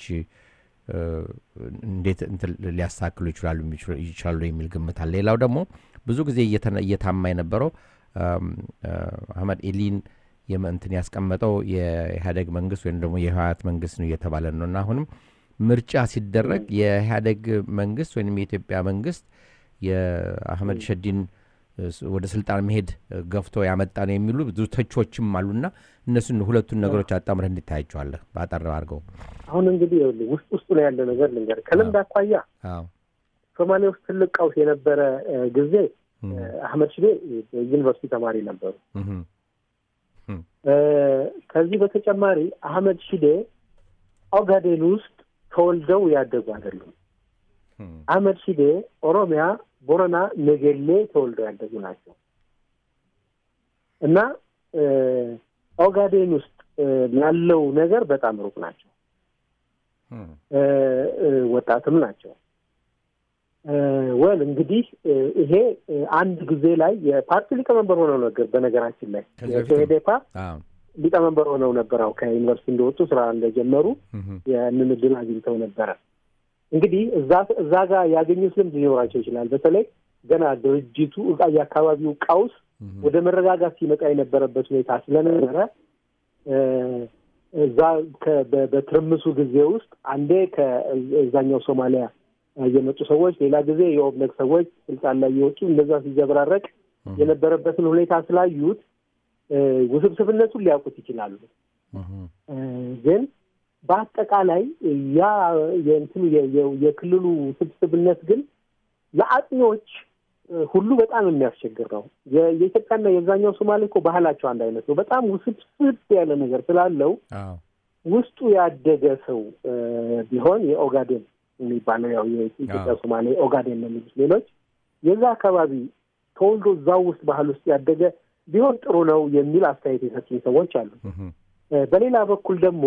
S1: እንዴት ሊያሳክሉ ይችላሉ ይችላሉ የሚል ግምት አለ። ሌላው ደግሞ ብዙ ጊዜ እየታማ የነበረው አህመድ ኤሊን እንትን ያስቀመጠው የኢህአደግ መንግስት ወይም ደግሞ የህወሓት መንግስት ነው እየተባለ ነው እና አሁንም ምርጫ ሲደረግ የኢህአደግ መንግስት ወይም የኢትዮጵያ መንግስት የአህመድ ሸዲን ወደ ስልጣን መሄድ ገፍቶ ያመጣ ነው የሚሉ ብዙ ተቾችም አሉና እነሱን ሁለቱን ነገሮች አጣምረህ እንዲታያቸዋለህ በአጠር አድርገው።
S2: አሁን እንግዲህ ውስጥ ውስጡ ነው ያለ ነገር ልንገር። ከልምድ አኳያ ሶማሌ ውስጥ ትልቅ ቀውስ የነበረ ጊዜ አህመድ ሽዴ ዩኒቨርሲቲ ተማሪ ነበሩ። ከዚህ በተጨማሪ አህመድ ሺዴ ኦጋዴን ውስጥ ተወልደው ያደጉ አይደሉም። አህመድ ሺዴ ኦሮሚያ፣ ቦረና፣ ነገሌ ተወልደው ያደጉ ናቸው እና ኦጋዴን ውስጥ ያለው ነገር በጣም ሩቅ ናቸው። ወጣትም ናቸው። ወል እንግዲህ ይሄ አንድ ጊዜ ላይ የፓርቲ ሊቀመንበር ሆነው ነገር በነገራችን ላይ ኢዴፓ ሊቀመንበር ሆነው ነበር። አው ከዩኒቨርሲቲ እንደወጡ ስራ እንደጀመሩ ያንን እድል አግኝተው ነበረ። እንግዲህ እዛ እዛ ጋር ያገኙት ልምድ ሊኖራቸው ይችላል። በተለይ ገና ድርጅቱ የአካባቢው ቀውስ ወደ መረጋጋት ሲመጣ የነበረበት ሁኔታ ስለነበረ እዛ በትርምሱ ጊዜ ውስጥ አንዴ ከዛኛው ሶማሊያ የመጡ ሰዎች፣ ሌላ ጊዜ የኦብነግ ሰዎች ስልጣን ላይ የወጡ እንደዛ ሲዘበራረቅ የነበረበትን ሁኔታ ስላዩት ውስብስብነቱን ሊያውቁት ይችላሉ። ግን በአጠቃላይ ያ የእንትኑ የክልሉ ውስብስብነት ግን ለአጥኚዎች ሁሉ በጣም የሚያስቸግር ነው። የኢትዮጵያና የዛኛው ሶማሌ እኮ ባህላቸው አንድ አይነት ነው። በጣም ውስብስብ ያለ ነገር ስላለው ውስጡ ያደገ ሰው ቢሆን የኦጋዴን የሚባለው ያው የኢትዮጵያ ሶማሌ ኦጋዴን ነው የሚሉት ሌሎች የዛ አካባቢ ተወልዶ እዛው ውስጥ ባህል ውስጥ ያደገ ቢሆን ጥሩ ነው የሚል አስተያየት የሰጡኝ ሰዎች አሉ። በሌላ በኩል ደግሞ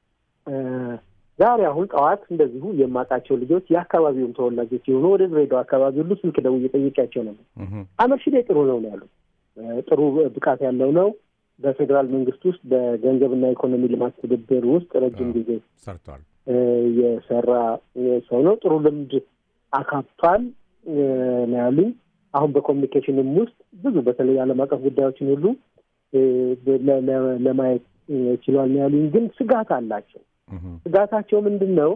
S2: ዛሬ አሁን ጠዋት እንደዚሁ የማውቃቸው ልጆች የአካባቢውም ተወላጆች የሆኑ ወደ ድሬዳዋ አካባቢ ሁሉ ስልክ ደውዬ ጠይቄያቸው ነበር። አህመድ ሺዴ ጥሩ ነው ነው ያሉት። ጥሩ ብቃት ያለው ነው። በፌዴራል መንግስት ውስጥ በገንዘብና ኢኮኖሚ ልማት ትብብር ውስጥ ረጅም ጊዜ
S1: ሰርቷል
S2: የሰራ ሰው ነው። ጥሩ ልምድ አካቷል ነው ያሉኝ። አሁን በኮሚኒኬሽንም ውስጥ ብዙ በተለይ ዓለም አቀፍ ጉዳዮችን ሁሉ ለማየት ችሏል ነው ያሉኝ። ግን ስጋት አላቸው። ስጋታቸው ምንድን ነው?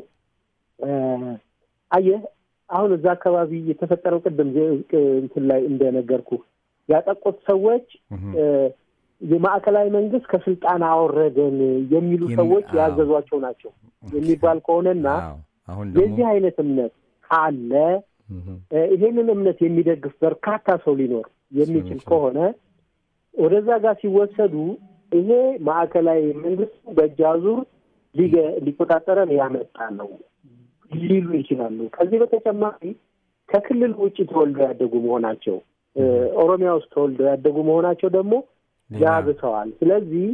S2: አየህ አሁን እዛ አካባቢ የተፈጠረው ቅድም እንትን ላይ እንደነገርኩ ያጠቁት ሰዎች የማዕከላዊ መንግስት ከስልጣን አወረደን የሚሉ ሰዎች ያዘዟቸው ናቸው የሚባል ከሆነና የዚህ አይነት እምነት ካለ ይሄንን እምነት የሚደግፍ በርካታ ሰው ሊኖር የሚችል ከሆነ ወደዛ ጋር ሲወሰዱ ይሄ ማዕከላዊ መንግስት በእጅ አዙር ሊቆጣጠረን ያመጣ ነው ሊሉ ይችላሉ። ከዚህ በተጨማሪ ከክልል ውጭ ተወልደው ያደጉ መሆናቸው ኦሮሚያ ውስጥ ተወልደው ያደጉ መሆናቸው ደግሞ ያብሰዋል። ስለዚህ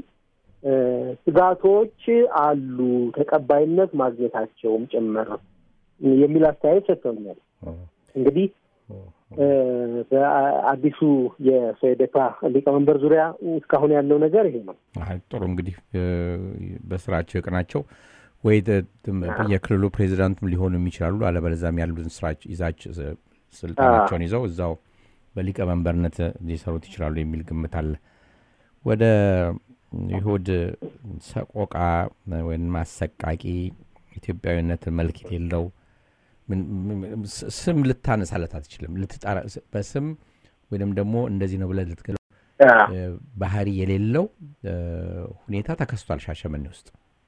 S2: ስጋቶች አሉ፣ ተቀባይነት ማግኘታቸውም ጭምር የሚል አስተያየት ሰጥተውኛል። እንግዲህ በአዲሱ የሶዴፓ ሊቀመንበር ዙሪያ እስካሁን ያለው ነገር ይሄ ነው።
S1: ጥሩ እንግዲህ በስራቸው የቅናቸው ወይ የክልሉ ፕሬዚዳንትም ሊሆኑ የሚችላሉ። አለበለዚያም ያሉትን ስራ ይዛች ስልጣናቸውን ይዘው እዛው በሊቀመንበርነት ሊሰሩት ይችላሉ የሚል ግምት አለ። ወደ ይሁድ ሰቆቃ ወይም አሰቃቂ ኢትዮጵያዊነት መልክ የሌለው ስም ልታነሳለት አትችልም። በስም ወይም ደግሞ እንደዚህ ነው ብለህ ልትገለው ባህሪ የሌለው ሁኔታ ተከስቷል ሻሸመኔ ውስጥ።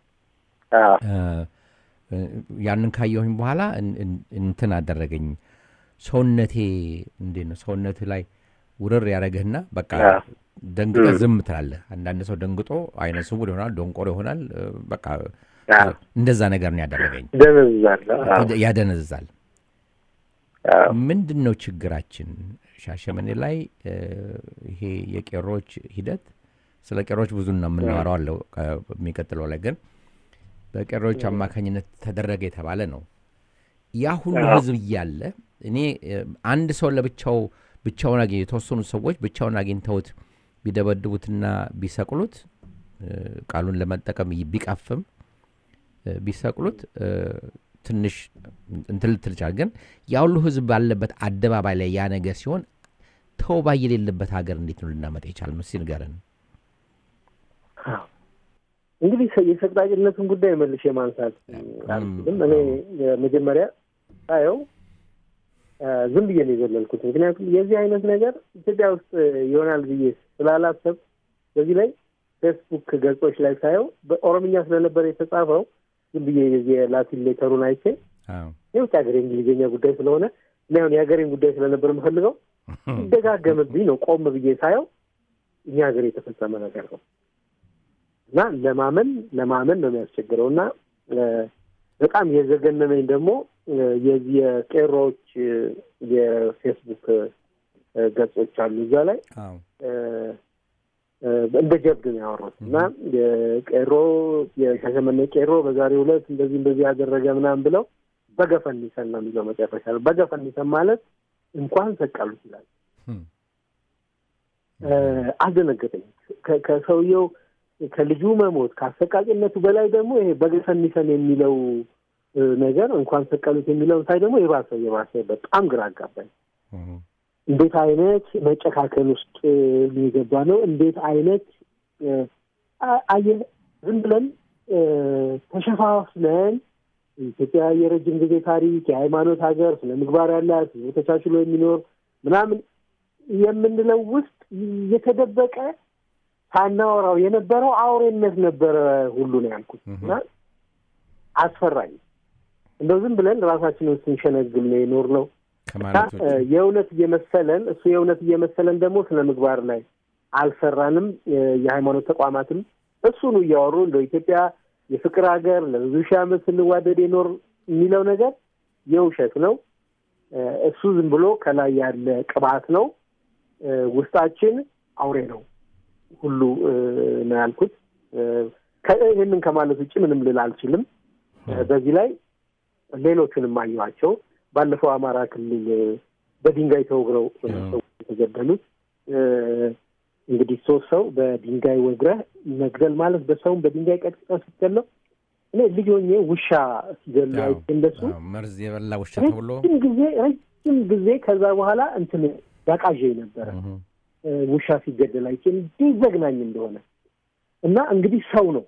S1: ያንን ካየሁኝ በኋላ እንትን አደረገኝ። ሰውነቴ እንዴት ነው ሰውነት ላይ ውርር ያደረግህና በቃ ደንግጠ ዝም ትላለህ። አንዳንድ ሰው ደንግጦ አይነ ስውር ይሆናል፣ ደንቆሮ ይሆናል። በቃ እንደዛ ነገር ነው ያደረገኝ። ያደነዝዛል። ምንድን ነው ችግራችን ሻሸመኔ ላይ? ይሄ የቄሮች ሂደት ስለ ቄሮች ብዙ ነው የምናወራው አለው የሚቀጥለው ላይ ግን በቄሮች አማካኝነት ተደረገ የተባለ ነው። ያ ሁሉ ህዝብ እያለ እኔ አንድ ሰው ለብቻው ብቻውን አገኘ የተወሰኑ ሰዎች ብቻውን አግኝተውት ቢደበድቡትና ቢሰቅሉት ቃሉን ለመጠቀም ቢቀፍም ቢሰቅሉት ትንሽ እንትን ልትል ይችላል። ግን ያ ሁሉ ህዝብ ባለበት አደባባይ ላይ ያ ነገር ሲሆን ተውባ የሌለበት ሀገር እንዴት ነው ልናመጣ የቻልነው? እስኪ ንገረን።
S2: እንግዲህ የሰቅጣጭነትን ጉዳይ መልሼ ማንሳት አልችልም። እኔ መጀመሪያ ሳየው ዝም ብዬ ነው የዘለልኩት። ምክንያቱም የዚህ አይነት ነገር ኢትዮጵያ ውስጥ ይሆናል ብዬ ስላላሰብ በዚህ ላይ ፌስቡክ ገጾች ላይ ሳየው በኦሮምኛ ስለነበር የተጻፈው ዝም ብዬ የላቲን ሌተሩን አይቼ የውጭ ሀገር የእንግሊዝኛ ጉዳይ ስለሆነ እና ሁን የሀገሬን ጉዳይ ስለነበር የምፈልገው ይደጋገምብኝ ነው። ቆም ብዬ ሳየው እኛ ሀገር የተፈጸመ ነገር ነው እና ለማመን ለማመን ነው የሚያስቸግረው እና በጣም የዘገነነኝ ደግሞ የዚህ የቄሮዎች የፌስቡክ ገጾች አሉ። እዛ ላይ እንደ ጀብድ ነው ያወሩት እና ቄሮ የሻሸመኔ ቄሮ በዛሬው ዕለት እንደዚህ እንደዚህ ያደረገ ምናምን ብለው በገፈኒሰን ነው የሚለው መጨረሻ ነው። በገፈኒሰን ማለት እንኳን ሰቀሉት ይላል። አስደነገጠኝ። ከሰውየው ከልጁ መሞት ከአሰቃቂነቱ በላይ ደግሞ ይሄ በገፈኒሰን የሚለው ነገር እንኳን ሰቀሉት የሚለውን ሳይ ደግሞ የባሰ የባሰ በጣም ግራ አጋባኝ። እንዴት አይነት መጨካከል ውስጥ የሚገባ ነው? እንዴት አይነት አየህ፣ ዝም ብለን ተሸፋፍነን ኢትዮጵያ የረጅም ጊዜ ታሪክ የሃይማኖት ሀገር ስነ ምግባር ያላት ተቻችሎ የሚኖር ምናምን የምንለው ውስጥ የተደበቀ ሳናወራው የነበረው አውሬነት ነበረ ሁሉ ነው ያልኩት እና አስፈራኝ። እንደው ዝም ብለን ራሳችንን ስንሸነግል ነው የኖር ነው የእውነት እየመሰለን እሱ የእውነት እየመሰለን ደግሞ ስነ ምግባር ላይ አልሰራንም። የሃይማኖት ተቋማትም እሱኑ እያወሩ እንደ ኢትዮጵያ የፍቅር ሀገር ለብዙ ሺህ ዓመት ስንዋደድ የኖር የሚለው ነገር የውሸት ነው። እሱ ዝም ብሎ ከላይ ያለ ቅባት ነው። ውስጣችን አውሬ ነው ሁሉ ነው ያልኩት። ይህንን ከማለት ውጭ ምንም ልል አልችልም። በዚህ ላይ ሌሎቹንም አየኋቸው። ባለፈው አማራ ክልል በድንጋይ ተወግረው ሰዎች የተገደሉት እንግዲህ ሶስት ሰው በድንጋይ ወግረህ መግደል ማለት በሰውም በድንጋይ ቀጥቅጠህ ስትገለው እኔ ልጅ ሆኜ ውሻ ሲገሉ
S1: አዎ፣
S2: እንደሱ
S1: አዎ፣ መርዝ የበላ ውሻ ተብሎ
S2: ረጅም ጊዜ ረጅም ጊዜ ከዛ በኋላ እንትን ያቃዠኝ ነበረ
S1: እህ፣
S2: እ፣ ውሻ ሲገደል አይቼ እንዲህ ዘግናኝ እንደሆነ እና እንግዲህ ሰው ነው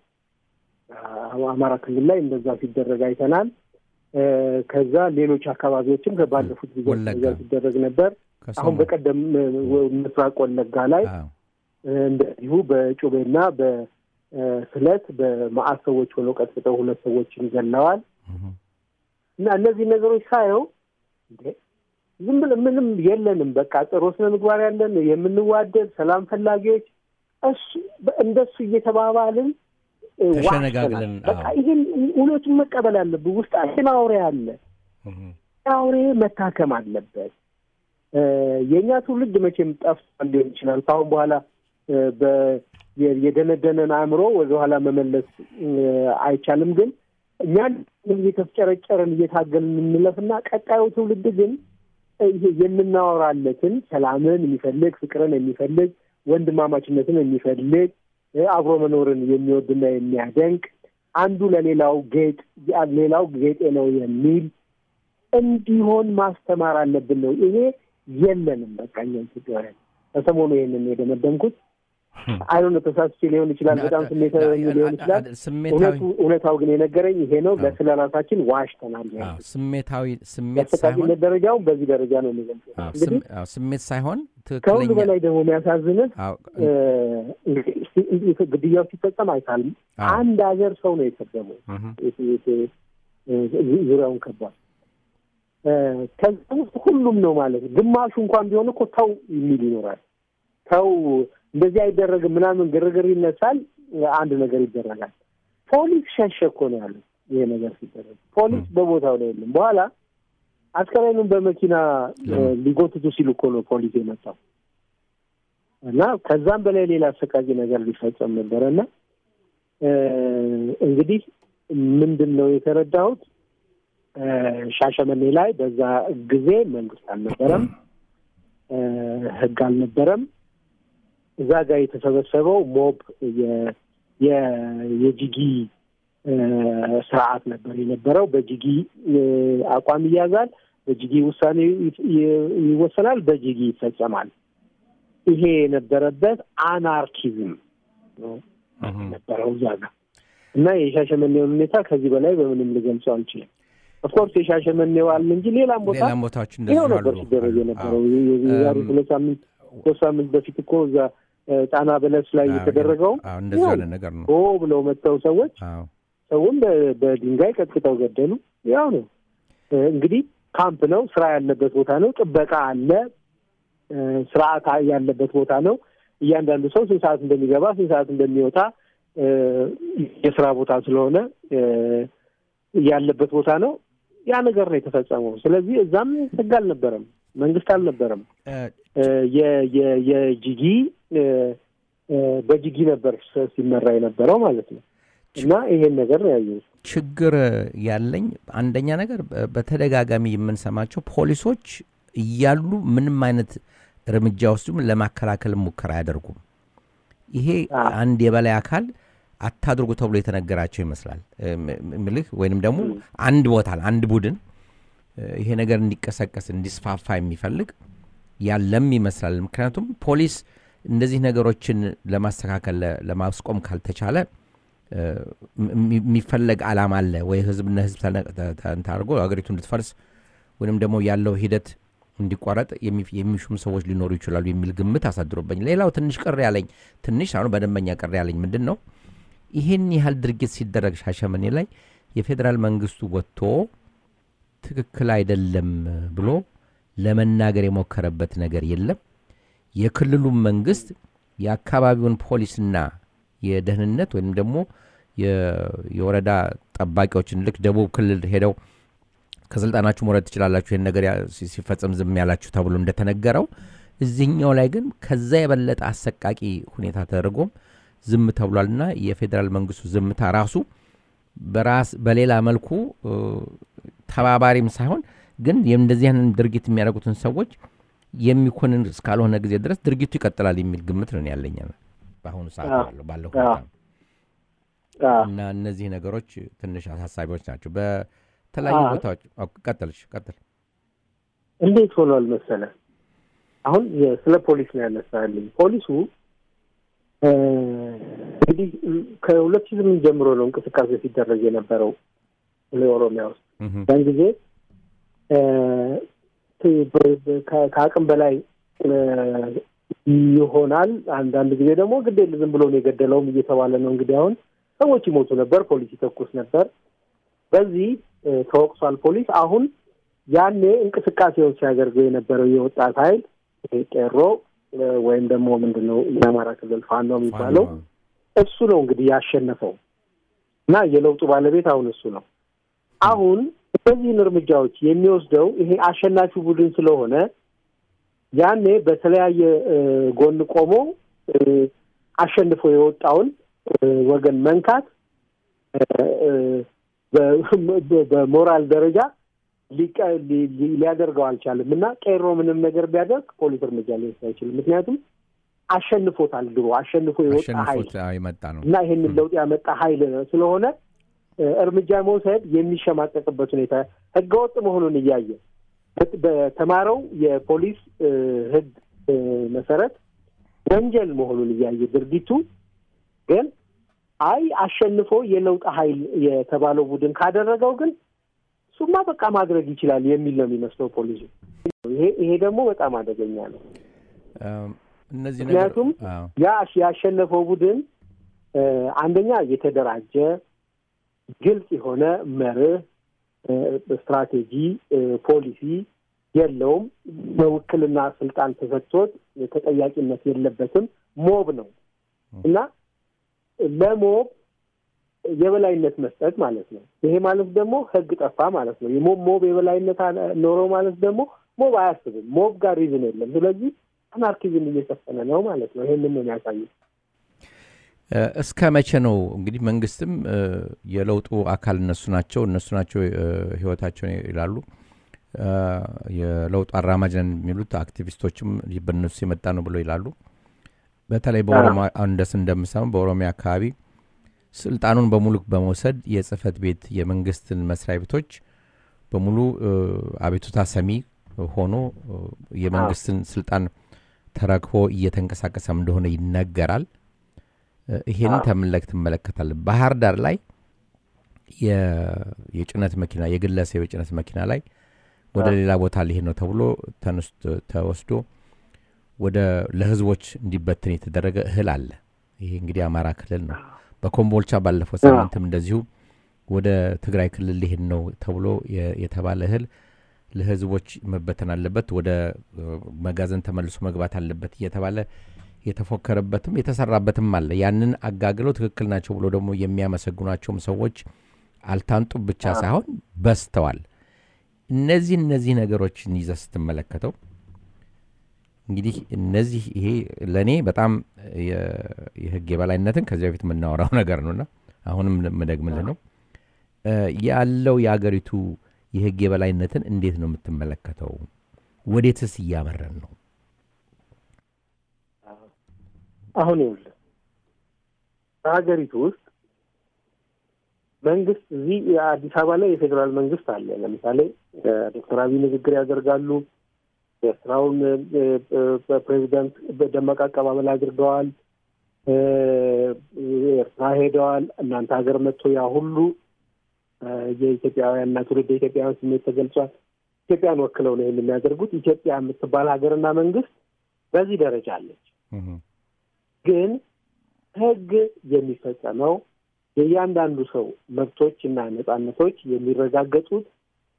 S2: አ- አማራ ክልል ላይ እንደዛ ሲደረግ አይተናል። እ፣ ከዛ ሌሎች አካባቢዎችም ባለፉት ጊዜ
S1: ወለጋ።
S2: እንደዛ ሲደረግ ነበር። አሁን
S1: ከሰሞኑ-
S2: በቀደም እ፣ ወ- ምስራቅ ወለጋ ላይ
S1: አዎ፣
S2: እ፣ እንደዚሁ በጩቤና በስለት በመዓት ሰዎች ሆነው ቀጥቅጠው ሁለት ሰዎችን ገለዋል።
S1: እህ፣
S2: እና እነዚህ ነገሮች ሳየው እንዴ ዝም ብለን ምንም የለንም፣ በቃ ጥሩ ስነ ምግባር ያለን የምንዋደድ ሰላም ፈላጊዎች እሱ እንደሱ እየተባባልን እ፣
S1: ተሸነጋግለን፣
S2: ዋሽተናል። በቃ
S1: አዎ።
S2: ይህን እውነቱን መቀበል አለብን። ውስጣችን አውሬ አለ።
S1: እህ፣
S2: አውሬ መታከም አለበት። እ፣ የእኛ ትውልድ መቼም ጠፍቷል ሊሆን ይችላል። ከአሁን በኋላ እ፣ በ- የ- የደነደነን አእምሮ ወደኋላ መመለስ እ፣ አይቻልም። ግን እኛን እየተፍጨረጨርን እየታገልን እንለፍና ቀጣዩ ትውልድ ግን እ፣ ይሄ የምናወራለትን ሰላምን የሚፈልግ ፍቅርን የሚፈልግ ወንድማማችነትን የሚፈልግ እ፣ አብሮ መኖርን የሚወድና የሚያደንቅ አንዱ ለሌላው ጌጥ ሌላው ጌጤ ነው የሚል እንዲሆን ማስተማር አለብን ነው። ይሄ የለንም። በቃ እኛ ኢትዮጵያውያን በሰሞኑ ይሄንን የደመደምኩት አይሆነ ተሳስቼ ሊሆን ይችላል። በጣም ስሜታዊ ሆኜ ሊሆን ይችላል።
S1: ስሜታዊ
S2: እውነቱ እውነታው ግን የነገረኝ ይሄ ነው።
S1: አዎ።
S2: ለስለ ራሳችን ዋሽተናል።
S1: አዎ፣ ስሜታዊ ስሜት ሳይሆን
S2: የአሰቃቂነት ደረጃውን በዚህ ደረጃ ነው የሚገልጸው።
S1: አዎ፣
S2: እንግዲህ
S1: ስም- አዎ፣ ስሜት ሳይሆን
S2: ከሁሉ
S1: ትክክለኛ
S2: በላይ ደግሞ የሚያሳዝንህ
S1: አዎ፣
S2: እ፣ እንግዲህ ግድያው ሲፈጸም አይታልም።
S1: አዎ።
S2: አንድ ሀገር ሰው ነው የሰደመው
S1: እህ፣
S2: የት- የት- እ፣ ዙሪያውን ከቧል። እ፣ ከዛ ውስጥ ሁሉም ነው ማለት ነው። ግማሹ እንኳን ቢሆን እኮ ተው የሚል ይኖራል። ተው እንደዚህ አይደረግም ምናምን ግርግር ይነሳል። አንድ ነገር ይደረጋል። ፖሊስ ሸሸ እኮ ነው ያሉት። ይሄ ነገር ሲደረግ ፖሊስ በቦታው ላይ የለም። በኋላ አስከሬኑን በመኪና እ፣ ሊጎትቱ ሲሉ እኮ ነው ፖሊስ የመጣው እና ከዛም በላይ ሌላ አሰቃቂ ነገር ሊፈጸም ነበረ እና እ፣ እንግዲህ ምንድን ነው የተረዳሁት እ፣ ሻሸመኔ ላይ በዛ ጊዜ መንግስት አልነበረም፣ እ፣ ህግ አልነበረም። እዛ ጋር የተሰበሰበው ሞብ የ- የ- የጂጊ እ፣ ስርዓት ነበር የነበረው። በጂጊ እ፣ አቋም ይያዛል፣ በጂጊ ውሳኔ ይ- ይ- ይወሰናል፣ በጂጊ ይፈጸማል። ይሄ የነበረበት አናርኪዝም ነው
S1: እህ፣
S2: ነበረው እዛ ጋር እና የሻሸመኔውን ሁኔታ ከዚህ በላይ በምንም ልገልጸው አልችልም። ኦፍኮርስ የሻሸመኔው አለ እንጂ ሌላም ቦታ
S1: ሌላም ቦታዎች
S2: ይኸው
S1: እንደዚሁ
S2: ነበር
S1: አሉ።
S2: ሲደረግ
S1: አሉ።
S2: የነበረው።
S1: አዎ።
S2: የዛሬ
S1: እም፣
S2: ሁለት ሳምንት ሶስት ሳምንት በፊት እኮ እዛ እ፣ ጣና በለስ ላይ
S1: አዎ፣
S2: የተደረገው
S1: አዎ፣ እንደዚህ
S2: ያው
S1: አይነት ነገር ነው።
S2: ሆ ብለው መጥተው ሰዎች
S1: አዎ፣
S2: ሰውን በ- በድንጋይ ቀጥቅጠው ገደሉ። ያው ነው እ፣ እንግዲህ ካምፕ ነው፣ ስራ ያለበት ቦታ ነው፣ ጥበቃ አለ፣ እ፣ ስርዓት ያለበት ቦታ ነው። እያንዳንዱ ሰው ስንት ሰዓት እንደሚገባ ስንት ሰዓት እንደሚወጣ እ፣ የስራ ቦታ ስለሆነ እ፣ ያለበት ቦታ ነው። ያ ነገር ነው የተፈጸመው። ስለዚህ እዛም ህግ አልነበረም፣ መንግስት አልነበረም።
S1: እ፣
S2: እ፣ የ- የ- የጂጊ እ፣ እ፣ በጂጊ ነበር ስ- ሲመራ የነበረው ማለት ነው። እና ይሄን ነገር ነው ያየሁት።
S1: ችግር ያለኝ አንደኛ ነገር በ- በተደጋጋሚ የምንሰማቸው ፖሊሶች እያሉ ምንም አይነት እርምጃ ወስዱም ለማከላከል ሙከራ አያደርጉም። ይሄ
S2: አዎ።
S1: አንድ የበላይ አካል አታድርጉ ተብሎ የተነገራቸው ይመስላል እ፣ ም- ም- ምልህ ወይንም ደግሞ አንድ ቦታ አንድ ቡድን እ፣ ይሄ ነገር እንዲቀሰቀስ እንዲስፋፋ የሚፈልግ ያለም ይመስላል። ምክንያቱም ፖሊስ እንደዚህ ነገሮችን ለማስተካከል ለ- ለማስቆም ካልተቻለ እ፣ ም- የሚፈለግ አላማ አለ ወይ ህዝብና ህዝብ ተነ- ተ- ተ- እንትን አድርጎ ሀገሪቱ እንድትፈርስ ወይንም ደግሞ ያለው ሂደት እንዲቋረጥ የሚ- የሚሹም ሰዎች ሊኖሩ ይችላሉ የሚል ግምት አሳድሮበኝ። ሌላው ትንሽ ቅር ያለኝ ትንሽ አሁን በደንበኛ ቅር ያለኝ ምንድን ነው ይህን ያህል ድርጊት ሲደረግ ሻሸመኔ ላይ የፌዴራል መንግስቱ ወጥቶ ትክክል አይደለም ብሎ ለመናገር የሞከረበት ነገር የለም። የክልሉም መንግስት የአካባቢውን ፖሊስና የደህንነት ወይም ደግሞ የ- የወረዳ ጠባቂዎችን ልክ ደቡብ ክልል ሄደው ከስልጣናችሁ መውረድ ትችላላችሁ ይህን ነገር ያ- ሲ- ሲፈጸም ዝም ያላችሁ ተብሎ እንደተነገረው እዚህኛው ላይ ግን ከዛ የበለጠ አሰቃቂ ሁኔታ ተደርጎም ዝም ተብሏልና የፌዴራል መንግስቱ ዝምታ ራሱ በራስ በሌላ መልኩ እ፣ ተባባሪም ሳይሆን ግን እንደዚህ አይነት ድርጊት የሚያደርጉትን ሰዎች የሚኮንን እስካልሆነ ጊዜ ድረስ ድርጊቱ ይቀጥላል የሚል ግምት ነው ያለኝ በአሁኑ ሰዓት
S2: አዎ።
S1: ባለው ባለው
S2: አዎ።
S1: ሁኔታ እና እነዚህ ነገሮች ትንሽ አሳሳቢዎች ናቸው። በተለያዩ ቦታዎች ቀጥልሽ ቀጥል።
S2: እንዴት ሆኗል መሰለ አሁን ስለ ፖሊስ ነው ያነሳልኝ። ፖሊሱ እንግዲህ ከሁለት ሺህ ስምንት ጀምሮ ነው እንቅስቃሴ ሲደረግ የነበረው ኦሮሚያ ውስጥ ያን ጊዜ ከአቅም በላይ ይሆናል። አንዳንድ ጊዜ ደግሞ ግዴለ ዝም ብሎ ነው የገደለውም እየተባለ ነው። እንግዲህ አሁን ሰዎች ይሞቱ ነበር፣ ፖሊስ ይተኩስ ነበር። በዚህ ተወቅሷል ፖሊስ። አሁን ያኔ እንቅስቃሴውን ሲያደርገው የነበረው የወጣት ኃይል ቄሮ ወይም ደግሞ ምንድን ነው የአማራ ክልል ፋኖ የሚባለው እሱ ነው እንግዲህ ያሸነፈው እና የለውጡ ባለቤት አሁን እሱ ነው። አሁን እነዚህን እርምጃዎች የሚወስደው ይሄ አሸናፊ ቡድን ስለሆነ ያኔ በተለያየ ጎን ቆሞ አሸንፎ የወጣውን ወገን መንካት በሞራል ደረጃ ሊያደርገው አልቻለም እና ቄሮ ምንም ነገር ቢያደርግ ፖሊስ እርምጃ ሊወስድ አይችልም። ምክንያቱም አሸንፎታል። ድሮ አሸንፎ የወጣ ኃይል እና ይህንን ለውጥ ያመጣ ኃይል ስለሆነ እርምጃ መውሰድ የሚሸማቀቅበት ሁኔታ ህገወጥ መሆኑን እያየ በተማረው የፖሊስ ህግ መሰረት ወንጀል መሆኑን እያየ ድርጊቱ ግን አይ አሸንፎ የለውጥ ኃይል የተባለው ቡድን ካደረገው ግን እሱማ በቃ ማድረግ ይችላል የሚል ነው የሚመስለው ፖሊሱ። ይሄ ይሄ ደግሞ በጣም አደገኛ ነው። ምክንያቱም ያ ያሸነፈው ቡድን አንደኛ የተደራጀ ግልጽ የሆነ መርህ፣ ስትራቴጂ፣ ፖሊሲ የለውም። በውክልና ስልጣን ተሰጥቶት ተጠያቂነት የለበትም። ሞብ ነው እና ለሞብ የበላይነት መስጠት ማለት ነው። ይሄ ማለት ደግሞ ህግ ጠፋ ማለት ነው። የሞብ ሞብ የበላይነት ኖረው ማለት ደግሞ ሞብ አያስብም። ሞብ ጋር ሪዝን የለም። ስለዚህ አናርኪዝም እየሰፈነ ነው ማለት ነው። ይሄንን ነው የሚያሳየው።
S1: እስከ መቼ ነው እንግዲህ መንግስትም የለውጡ አካል እነሱ ናቸው እነሱ ናቸው ህይወታቸውን ይላሉ። የለውጡ አራማጅ ነን የሚሉት አክቲቪስቶችም በእነሱ የመጣ ነው ብለው ይላሉ። በተለይ በኦሮሚያ እንደስ እንደምሰማው በኦሮሚያ አካባቢ ስልጣኑን በሙሉ በመውሰድ የጽህፈት ቤት የመንግስትን መስሪያ ቤቶች በሙሉ አቤቱታ ሰሚ ሆኖ የመንግስትን ስልጣን ተረክቦ እየተንቀሳቀሰም እንደሆነ ይነገራል። ይሄን ተምለክ ትመለከታል። ባህር ዳር ላይ የጭነት መኪና የግለሰብ የጭነት መኪና ላይ ወደ ሌላ ቦታ ሊሄድ ነው ተብሎ ተወስዶ ወደ ለህዝቦች እንዲበትን የተደረገ እህል አለ። ይሄ እንግዲህ አማራ ክልል ነው። በኮምቦልቻ ባለፈው ሳምንትም እንደዚሁ ወደ ትግራይ ክልል ሊሄድ ነው ተብሎ የተባለ እህል ለህዝቦች መበተን አለበት፣ ወደ መጋዘን ተመልሶ መግባት አለበት እየተባለ የተፎከረበትም የተሰራበትም አለ። ያንን አጋግለው ትክክል ናቸው ብሎ ደግሞ የሚያመሰግኗቸውም ሰዎች አልታንጡም ብቻ ሳይሆን በስተዋል። እነዚህ እነዚህ ነገሮችን ይዘህ ስትመለከተው እንግዲህ እነዚህ ይሄ ለእኔ በጣም የህግ የበላይነትን ከዚህ በፊት የምናወራው ነገር ነውና አሁንም የምደግምልህ ነው ያለው የአገሪቱ የህግ የበላይነትን እንዴት ነው የምትመለከተው? ወዴትስ እያመረን ነው?
S2: አሁን ይኸውልህ በሀገሪቱ ውስጥ መንግስት እዚህ አዲስ አበባ ላይ የፌዴራል መንግስት አለ። ለምሳሌ ዶክተር አብይ ንግግር ያደርጋሉ። የኤርትራውን ፕሬዚደንት በደማቅ አቀባበል አድርገዋል። ኤርትራ ሄደዋል። እናንተ ሀገር መጥቶ ያ ሁሉ የኢትዮጵያውያንና ትውልድ ኢትዮጵያውያን ስሜት ተገልጿል። ኢትዮጵያን ወክለው ነው ይህን የሚያደርጉት። ኢትዮጵያ የምትባል ሀገርና መንግስት በዚህ ደረጃ አለች። ግን ህግ የሚፈጸመው የእያንዳንዱ ሰው መብቶች እና ነጻነቶች የሚረጋገጡት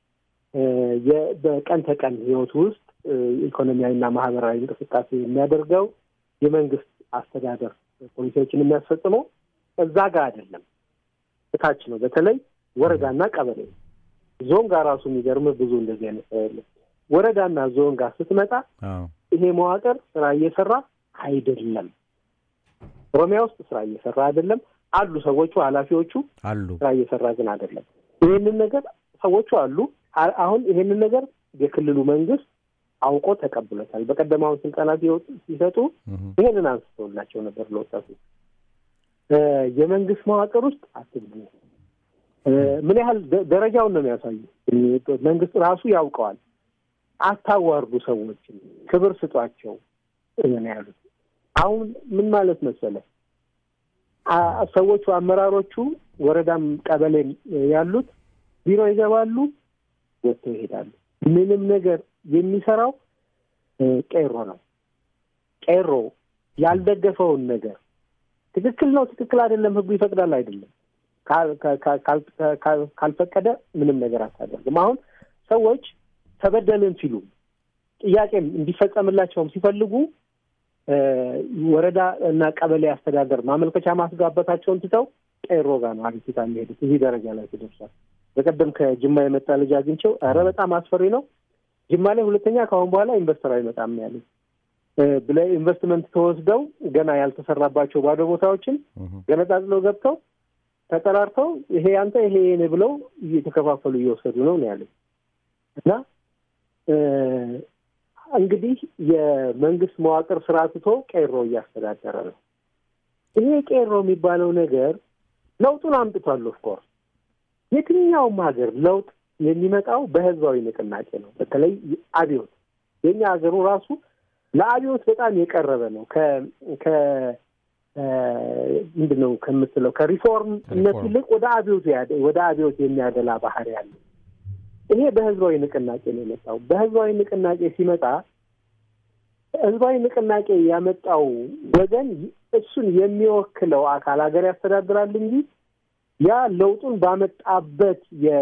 S2: በቀን ተቀን ህይወት ውስጥ ኢኮኖሚያዊና ማህበራዊ እንቅስቃሴ የሚያደርገው የመንግስት አስተዳደር ፖሊሲዎችን የሚያስፈጽመው እዛ ጋር አይደለም፣ እታች ነው። በተለይ ወረዳና ቀበሌ ዞን ጋር ራሱ የሚገርም ብዙ እንደዚህ አይነት ሰው የለም። ወረዳና ዞን ጋር ስትመጣ ይሄ መዋቅር ስራ እየሰራ አይደለም። ኦሮሚያ ውስጥ ስራ እየሰራ አይደለም አሉ ሰዎቹ ኃላፊዎቹ
S1: አሉ
S2: ስራ እየሰራ ግን አይደለም። ይህንን ነገር ሰዎቹ አሉ። አሁን ይህንን ነገር የክልሉ መንግስት አውቆ ተቀብሎታል። በቀደም አሁን ስልጠና ሲሰጡ ይህንን አንስተውላቸው ነበር ለወጣቱ የመንግስት መዋቅር ውስጥ አትግቡ። ምን ያህል ደረጃውን ነው የሚያሳዩ። መንግስት ራሱ ያውቀዋል። አታዋርዱ፣ ሰዎችን ክብር ስጧቸው ነው ያሉት። አሁን ምን ማለት መሰለ ሰዎቹ አመራሮቹ ወረዳም ቀበሌም ያሉት ቢሮ ይገባሉ፣ ወጥተው ይሄዳሉ። ምንም ነገር የሚሰራው ቄሮ ነው። ቄሮ ያልደገፈውን ነገር ትክክል ነው፣ ትክክል አይደለም፣ ህጉ ይፈቅዳል አይደለም፣ ካልፈቀደ ምንም ነገር አታደርግም። አሁን ሰዎች ተበደልን ሲሉ ጥያቄም እንዲፈጸምላቸውም ሲፈልጉ ወረዳ እና ቀበሌ አስተዳደር ማመልከቻ ማስጋበታቸውን ትተው ቄሮ ጋር ነው አቤቱታ የሚሄዱት። እዚህ ደረጃ ላይ ተደርሷል። በቀደም ከጅማ የመጣ ልጅ አግኝቼው ኧረ በጣም አስፈሪ ነው ጅማ ላይ ሁለተኛ ከአሁን በኋላ ኢንቨስተር አይመጣም ያለ ብለ ኢንቨስትመንት ተወስደው ገና ያልተሰራባቸው ባዶ ቦታዎችን ገነጣጥለው ገብተው ተጠራርተው ይሄ አንተ ይሄ የኔ ብለው እየተከፋፈሉ እየወሰዱ ነው ነው ያለ እና እንግዲህ የመንግስት መዋቅር ስራ ትቶ ቄሮ እያስተዳደረ ነው። ይሄ ቄሮ የሚባለው ነገር ለውጡን አምጥቷል። ኦፍኮርስ የትኛውም ሀገር ለውጥ የሚመጣው በህዝባዊ ንቅናቄ ነው። በተለይ አብዮት የኛ ሀገሩ ራሱ ለአብዮት በጣም የቀረበ ነው። ከ ምንድን ነው ከምትለው ከሪፎርምነት ይልቅ ወደ አብዮት ወደ አብዮት የሚያደላ ባህሪ ያለ ይሄ በህዝባዊ ንቅናቄ ነው የመጣው። በህዝባዊ ንቅናቄ ሲመጣ ህዝባዊ ንቅናቄ ያመጣው ወገን እሱን የሚወክለው አካል ሀገር ያስተዳድራል እንጂ ያ ለውጡን ባመጣበት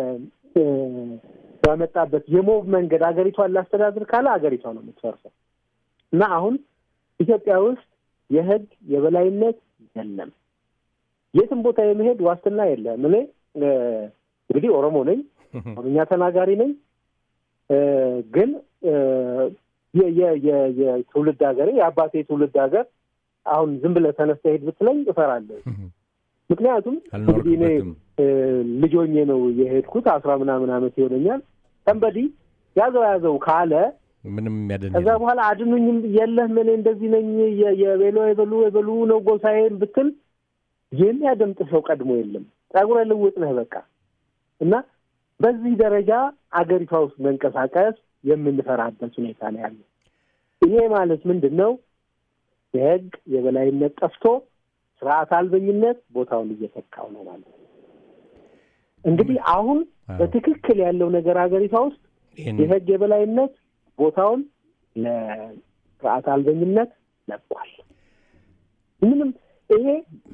S2: ባመጣበት የሞብ መንገድ ሀገሪቷን ላስተዳድር ካለ ሀገሪቷ ነው የምትፈርሰው። እና አሁን ኢትዮጵያ ውስጥ የህግ የበላይነት የለም። የትም ቦታ የመሄድ ዋስትና የለም። እኔ እንግዲህ ኦሮሞ ነኝ፣ ኦሮምኛ ተናጋሪ ነኝ። ግን የትውልድ ሀገሬ የአባቴ የትውልድ ሀገር አሁን ዝም ብለህ ተነስተህ ሄድ ብትለኝ እፈራለሁ። ምክንያቱም እንግዲህ እኔ ልጅ ሆኜ ነው የሄድኩት። አስራ ምናምን ዓመት ይሆነኛል። ሰንበዲ ያዘው ያዘው ካለ
S1: ምንም የሚያደን
S2: ከዛ በኋላ አድኑኝም የለህም እኔ እንደዚህ ነኝ የቤሎ የበሉ የበሉ ነው ጎሳዬን ብትል የሚያደምጥ ሰው ቀድሞ የለም። ጸጉረ ልውጥ ነህ በቃ እና በዚህ ደረጃ አገሪቷ ውስጥ መንቀሳቀስ የምንፈራበት ሁኔታ ነው ያለው። ይሄ ማለት ምንድን ነው? የህግ የበላይነት ጠፍቶ ስርዓት አልበኝነት ቦታውን እየተካው ነው ማለት ነው። እንግዲህ አሁን በትክክል ያለው ነገር ሀገሪቷ ውስጥ የህግ የበላይነት ቦታውን ለስርዓት አልበኝነት ለቋል። ምንም ይሄ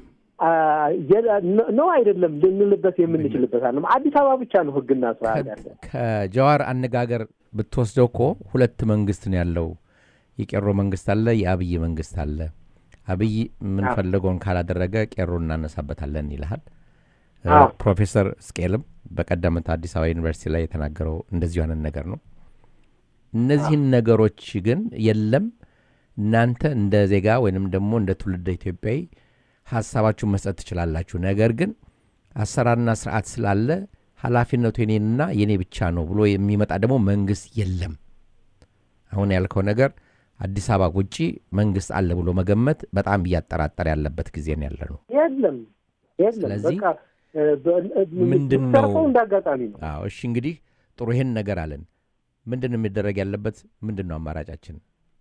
S2: ነው አይደለም ልንልበት የምንችልበት አለም አዲስ አበባ ብቻ ነው ህግና ስርዓት ያለ።
S1: ከጀዋር አነጋገር ብትወስደው እኮ ሁለት መንግስት ነው ያለው። የቄሮ መንግስት አለ፣ የአብይ መንግስት አለ። አብይ የምንፈልገውን ካላደረገ ቄሮ እናነሳበታለን ይልሃል። ፕሮፌሰር ስቄልም በቀደምት አዲስ አበባ ዩኒቨርሲቲ ላይ የተናገረው እንደዚሁ አይነት ነገር ነው። እነዚህን ነገሮች ግን የለም እናንተ እንደ ዜጋ ወይንም ደግሞ እንደ ትውልደ ኢትዮጵያዊ ሀሳባችሁን መስጠት ትችላላችሁ፣ ነገር ግን አሰራርና ስርዓት ስላለ ኃላፊነቱ የኔንና የኔ ብቻ ነው ብሎ የሚመጣ ደግሞ መንግስት የለም። አሁን ያልከው ነገር አዲስ አበባ ውጪ መንግስት አለ ብሎ መገመት በጣም እያጠራጠር ያለበት ጊዜ ነው ያለ ነው።
S2: የለም የለም።
S1: ስለዚህ
S2: በቃ
S1: ምንድን ነው
S2: እንደ አጋጣሚ ነው።
S1: አዎ፣ እሺ እንግዲህ ጥሩ ይሄን ነገር አለን። ምንድን ነው የሚደረግ ያለበት? ምንድን ነው አማራጫችን?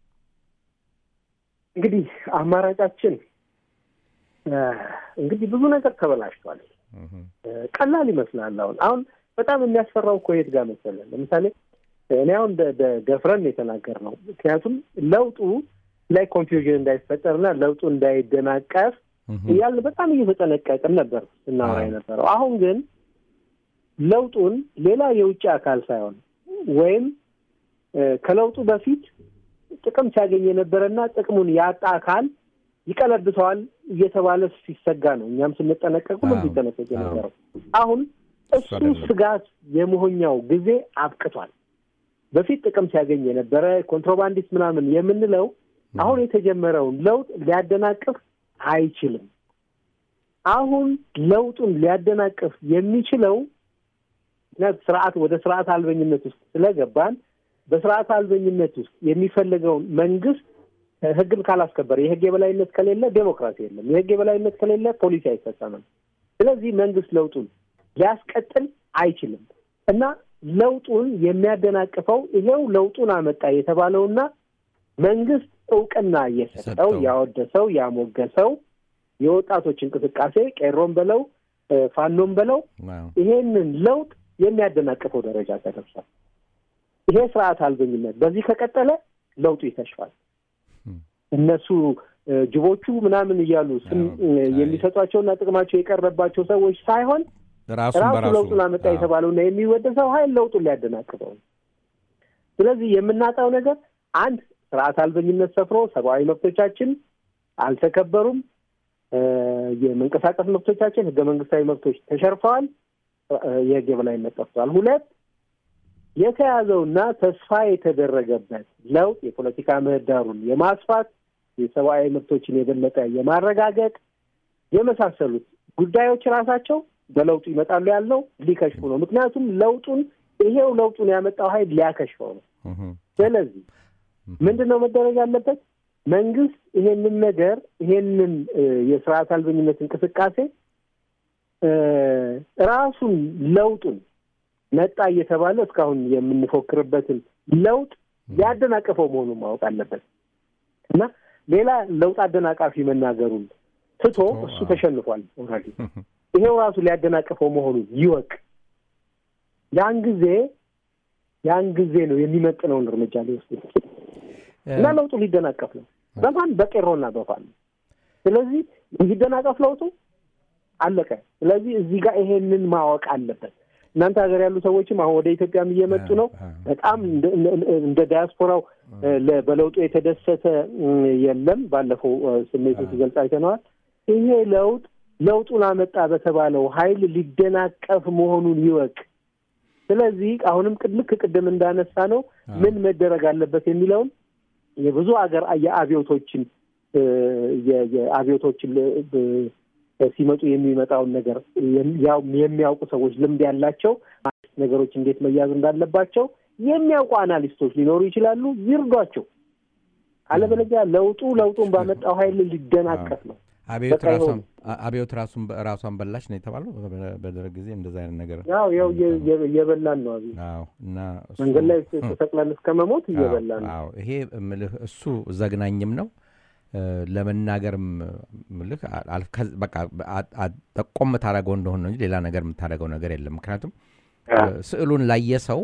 S2: እንግዲህ አማራጫችን እንግዲህ ብዙ ነገር ተበላሽቷል። ቀላል ይመስላል። አሁን አሁን በጣም የሚያስፈራው እኮ የት ጋር መሰለህ? ለምሳሌ እኔ አሁን ደፍረን የተናገር ነው። ምክንያቱም ለውጡ ላይ ኮንፊውዥን እንዳይፈጠርና ለውጡ እንዳይደናቀፍ እያልን በጣም እየተጠነቀቅን ነበር ስናወራ የነበረው። አሁን ግን ለውጡን ሌላ የውጭ አካል ሳይሆን ወይም ከለውጡ በፊት ጥቅም ሲያገኝ የነበረና ጥቅሙን ያጣ አካል ይቀለብሰዋል እየተባለ ሲሰጋ ነው። እኛም ስንጠነቀቅ ሁሉም ሲጠነቀቅ የነበረው አሁን እሱ ስጋት የመሆኛው ጊዜ አብቅቷል። በፊት ጥቅም ሲያገኝ የነበረ ኮንትሮባንዲስት ምናምን የምንለው አሁን የተጀመረውን ለውጥ ሊያደናቅፍ አይችልም። አሁን ለውጡን ሊያደናቅፍ የሚችለው ስርዓት ወደ ስርዓት አልበኝነት ውስጥ ስለገባን በስርዓት አልበኝነት ውስጥ የሚፈልገውን መንግስት ህግን ካላስከበረ የህግ የበላይነት ከሌለ ዴሞክራሲ የለም። የህግ የበላይነት ከሌለ ፖሊሲ አይፈጸምም። ስለዚህ መንግስት ለውጡን ሊያስቀጥል አይችልም እና ለውጡን የሚያደናቅፈው ይሄው ለውጡን አመጣ የተባለውና መንግስት እውቅና እየሰጠው ያወደሰው ያሞገሰው የወጣቶች እንቅስቃሴ ቄሮም በለው ፋኖም በለው ይሄንን ለውጥ የሚያደናቅፈው ደረጃ ተደርሷል። ይሄ ስርዓት አልበኝነት በዚህ ከቀጠለ ለውጡ ይከሽፋል። እነሱ ጅቦቹ ምናምን እያሉ ስም የሚሰጧቸውና ጥቅማቸው የቀረባቸው ሰዎች ሳይሆን ራሱ ለውጡን አመጣ የተባለውና የሚወደሰው ኃይል ለውጡን ሊያደናቅፈው። ስለዚህ የምናጣው ነገር አንድ ስርዓት አልበኝነት ሰፍሮ ሰብአዊ መብቶቻችን አልተከበሩም። የመንቀሳቀስ መብቶቻችን፣ ህገ መንግስታዊ መብቶች ተሸርፈዋል። የህግ የበላይነት ጠፍቷል። ሁለት የተያዘውና ተስፋ የተደረገበት ለውጥ የፖለቲካ ምህዳሩን የማስፋት የሰብአዊ መብቶችን የበለጠ የማረጋገጥ የመሳሰሉት ጉዳዮች ራሳቸው በለውጡ ይመጣሉ ያልነው ሊከሽፉ ነው። ምክንያቱም ለውጡን ይሄው ለውጡን ያመጣው ኃይል ሊያከሽፈው ነው። ስለዚህ ምንድን ነው መደረግ ያለበት? መንግስት ይሄንን ነገር ይሄንን የስርዓት አልበኝነት እንቅስቃሴ ራሱን ለውጡን መጣ እየተባለ እስካሁን የምንፎክርበትን ለውጥ ያደናቀፈው መሆኑን ማወቅ አለበት እና ሌላ ለውጥ አደናቃፊ መናገሩን ትቶ እሱ ተሸንፏል ኦልሬዲ ይሄው ራሱ ሊያደናቅፈው መሆኑን ይወቅ። ያን ጊዜ ያን ጊዜ ነው የሚመጥነውን እርምጃ ሊወስድ እና ለውጡ ሊደናቀፍ ነው በማን በቄሮና በፋን ስለዚህ እንዲደናቀፍ ለውጡ አለቀ። ስለዚህ እዚህ ጋር ይሄንን ማወቅ አለበት። እናንተ ሀገር ያሉ ሰዎችም አሁን ወደ ኢትዮጵያም እየመጡ ነው። በጣም እንደ ዲያስፖራው በለውጡ የተደሰተ የለም። ባለፈው ስሜቱ ሲገልጽ አይተነዋል። ይሄ ለውጥ ለውጡን አመጣ በተባለው ኃይል ሊደናቀፍ መሆኑን ይወቅ። ስለዚህ አሁንም ልክ ቅድም እንዳነሳ ነው ምን መደረግ አለበት የሚለውን የብዙ ሀገር የአብዮቶችን የአብዮቶችን ሲመጡ የሚመጣውን ነገር ያው የሚያውቁ ሰዎች ልምድ ያላቸው ነገሮች እንዴት መያዝ እንዳለባቸው የሚያውቁ አናሊስቶች ሊኖሩ ይችላሉ። ይርዷቸው። አለበለዚያ ለውጡ ለውጡን ባመጣው ኃይል ሊደናቀፍ ነው።
S1: አብዮት ራሱን ራሷን በላች ነው የተባለው። በደርግ ጊዜ እንደዛ አይነት ነገር
S2: ያው ያው እየበላን ነው አብዮት
S1: እና
S2: መንገድ ላይ ተሰቅለን እስከ መሞት እየበላን ነው።
S1: ይሄ ምልህ እሱ ዘግናኝም ነው ለመናገርም ምልህ በቃ ጠቆም ታደረገው እንደሆነ እንጂ ሌላ ነገር የምታደረገው ነገር የለም። ምክንያቱም ስዕሉን ላየ ሰው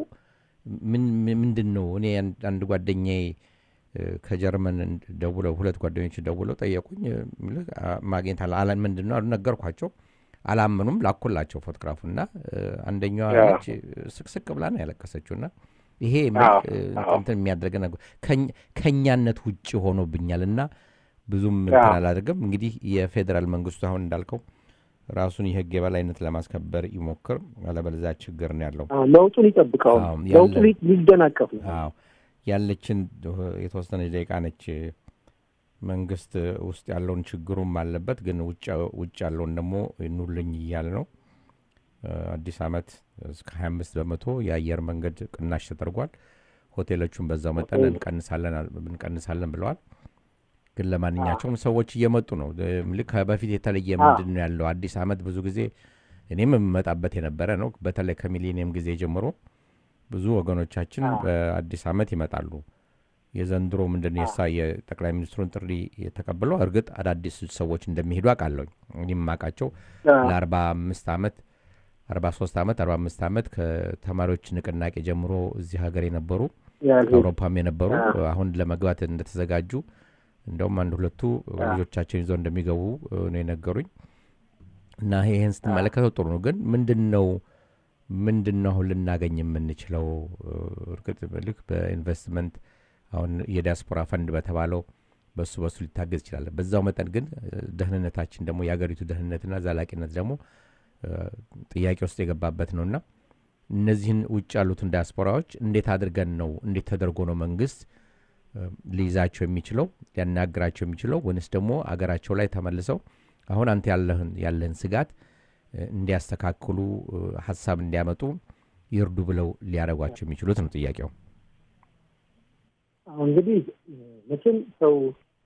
S1: ምንድን ነው እኔ አንድ ጓደኛዬ ከጀርመን ደውለው ሁለት ጓደኞች ደውለው ጠየቁኝ። ማግኘት አለ ምንድን ነው ነገርኳቸው። አላመኑም። ላኩላቸው ፎቶግራፉና አንደኛዋ ልጅ ስቅስቅ ብላ ነው ያለቀሰችው እና ይሄ እንትን የሚያደርገ ነገር ከእኛነት ውጭ ሆኖብኛል እና ብዙም እንትን አላደርግም። እንግዲህ የፌዴራል መንግስቱ አሁን እንዳልከው ራሱን የህግ የበላይነት ለማስከበር ይሞክር፣ አለበለዚያ ችግር ነው ያለው።
S2: ለውጡን ይጠብቀው። ለውጡ ሊደናቀፍ ነው።
S1: ያለችን የተወሰነች ደቂቃ ነች። መንግስት ውስጥ ያለውን ችግሩም አለበት፣ ግን ውጭ ያለውን ደግሞ ኑልኝ እያለ ነው። አዲስ ዓመት እስከ 25 በመቶ የአየር መንገድ ቅናሽ ተደርጓል። ሆቴሎቹን በዛው መጠን እንቀንሳለን ብለዋል። ግን ለማንኛቸውም ሰዎች እየመጡ ነው። ልክ በፊት የተለየ ምንድን ነው ያለው? አዲስ ዓመት ብዙ ጊዜ እኔም የምመጣበት የነበረ ነው። በተለይ ከሚሊኒየም ጊዜ ጀምሮ ብዙ ወገኖቻችን በአዲስ ዓመት ይመጣሉ። የዘንድሮ ምንድን ነው የሳ የጠቅላይ ሚኒስትሩን ጥሪ የተቀብለው እርግጥ አዳዲስ ሰዎች እንደሚሄዱ አውቃለሁ። እኔም የማውቃቸው ለአርባ አምስት ዓመት አርባ ሶስት ዓመት አርባ አምስት ዓመት ከተማሪዎች ንቅናቄ ጀምሮ እዚህ ሀገር የነበሩ አውሮፓም የነበሩ አሁን ለመግባት እንደተዘጋጁ እንደውም አንድ ሁለቱ ልጆቻቸውን ይዘው እንደሚገቡ ነው የነገሩኝ። እና ይህን ስትመለከተው ጥሩ ነው። ግን ምንድን ነው ምንድን ነው አሁን ልናገኝ የምንችለው? እርግጥ ልክ በኢንቨስትመንት አሁን የዲያስፖራ ፈንድ በተባለው በሱ በሱ ሊታገዝ ይችላል። በዛው መጠን ግን ደህንነታችን ደግሞ የሀገሪቱ ደህንነትና ዘላቂነት ደግሞ ጥያቄ ውስጥ የገባበት ነውና እነዚህን ውጭ ያሉትን ዲያስፖራዎች እንዴት አድርገን ነው እንዴት ተደርጎ ነው መንግስት ሊይዛቸው የሚችለው ሊያናግራቸው የሚችለው ወይንስ ደግሞ አገራቸው ላይ ተመልሰው አሁን አንተ ያለህን ያለህን ስጋት እንዲያስተካክሉ ሀሳብ እንዲያመጡ ይርዱ ብለው ሊያደርጓቸው የሚችሉት ነው ጥያቄው።
S2: እንግዲህ መቼም ሰው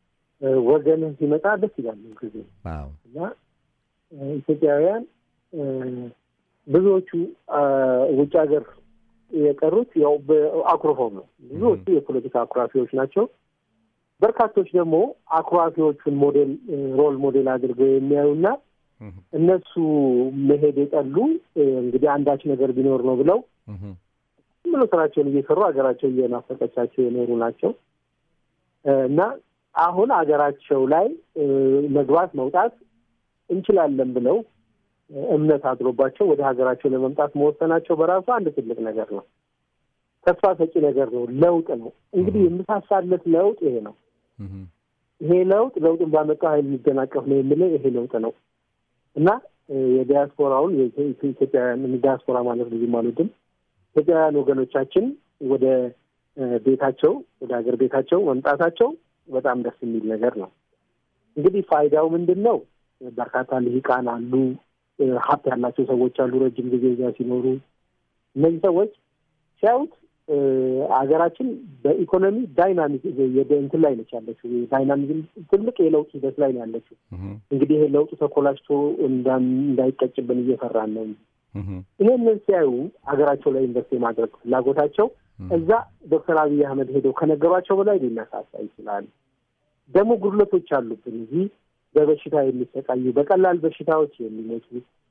S2: ወገንህ ሲመጣ ደስ ይላል ጊዜ እና ኢትዮጵያውያን ብዙዎቹ ውጭ ሀገር የቀሩት ያው አኩርፈው ነው። ብዙዎቹ የፖለቲካ አኩራፊዎች ናቸው። በርካቶች ደግሞ አኩራፊዎቹን ሞዴል ሮል ሞዴል አድርገው የሚያዩና እነሱ መሄድ የጠሉ እንግዲህ አንዳች ነገር ቢኖር ነው ብለው ብሎ ስራቸውን እየሰሩ ሀገራቸው እየናፈቀቻቸው የኖሩ ናቸው እና አሁን ሀገራቸው ላይ መግባት መውጣት እንችላለን ብለው እምነት አድሮባቸው ወደ ሀገራቸው ለመምጣት መወሰናቸው በራሱ አንድ ትልቅ ነገር ነው። ተስፋ ሰጪ ነገር ነው። ለውጥ ነው። እንግዲህ የምሳሳለት ለውጥ ይሄ ነው። ይሄ ለውጥ ለውጥን ባመጣው ኃይል የሚደናቀፍ ነው የምለው ይሄ ለውጥ ነው እና የዲያስፖራውን ኢትዮጵያውያን ዲያስፖራ ማለት ብዙም አልወድም። ኢትዮጵያውያን ወገኖቻችን ወደ ቤታቸው ወደ ሀገር ቤታቸው መምጣታቸው በጣም ደስ የሚል ነገር ነው። እንግዲህ ፋይዳው ምንድን ነው? በርካታ ልሂቃን አሉ፣ ሀብት ያላቸው ሰዎች አሉ፣ ረጅም ጊዜ እዚያ ሲኖሩ እነዚህ ሰዎች ሲያዩት ሀገራችን በኢኮኖሚ ዳይናሚክ እንትን ላይ ነች ያለችው። ዳይናሚዝም ትልቅ የለውጥ ሂደት ላይ ነው ያለችው። እንግዲህ ይሄ ለውጡ ተኮላሽቶ እንዳይቀጭብን እየፈራን ነው እንጂ ይሄንን ሲያዩ ሀገራቸው ላይ ኢንቨስት የማድረግ ፍላጎታቸው እዛ ዶክተር አብይ አህመድ ሄደው ከነገሯቸው በላይ ሊነሳሳ ይችላል። ደግሞ ጉድለቶች አሉብን እዚህ በበሽታ የሚሰቃዩ በቀላል በሽታዎች የሚሞቱ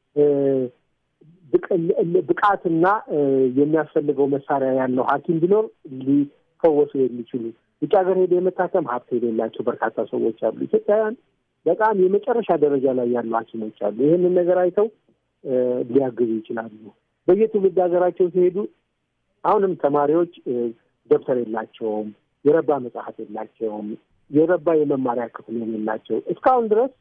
S2: ብቃትና የሚያስፈልገው መሳሪያ ያለው ሐኪም ቢኖር ሊፈወሱ የሚችሉ ውጭ ሀገር ሄደ የመታከም ሀብት የሌላቸው በርካታ ሰዎች አሉ። ኢትዮጵያውያን በጣም የመጨረሻ ደረጃ ላይ ያሉ ሐኪሞች አሉ። ይህንን ነገር አይተው ሊያግዙ ይችላሉ። በየትውልድ ሀገራቸው ሲሄዱ አሁንም ተማሪዎች ደብተር የላቸውም፣ የረባ መጽሐፍ የላቸውም፣ የረባ የመማሪያ ክፍል የሌላቸው እስካሁን ድረስ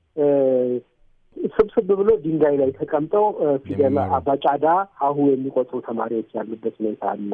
S2: ስብስብ ብሎ ድንጋይ ላይ ተቀምጠው ፊደል አባጫዳ ሀሁ የሚቆጥሩ ተማሪዎች ያሉበት ሁኔታ አለ።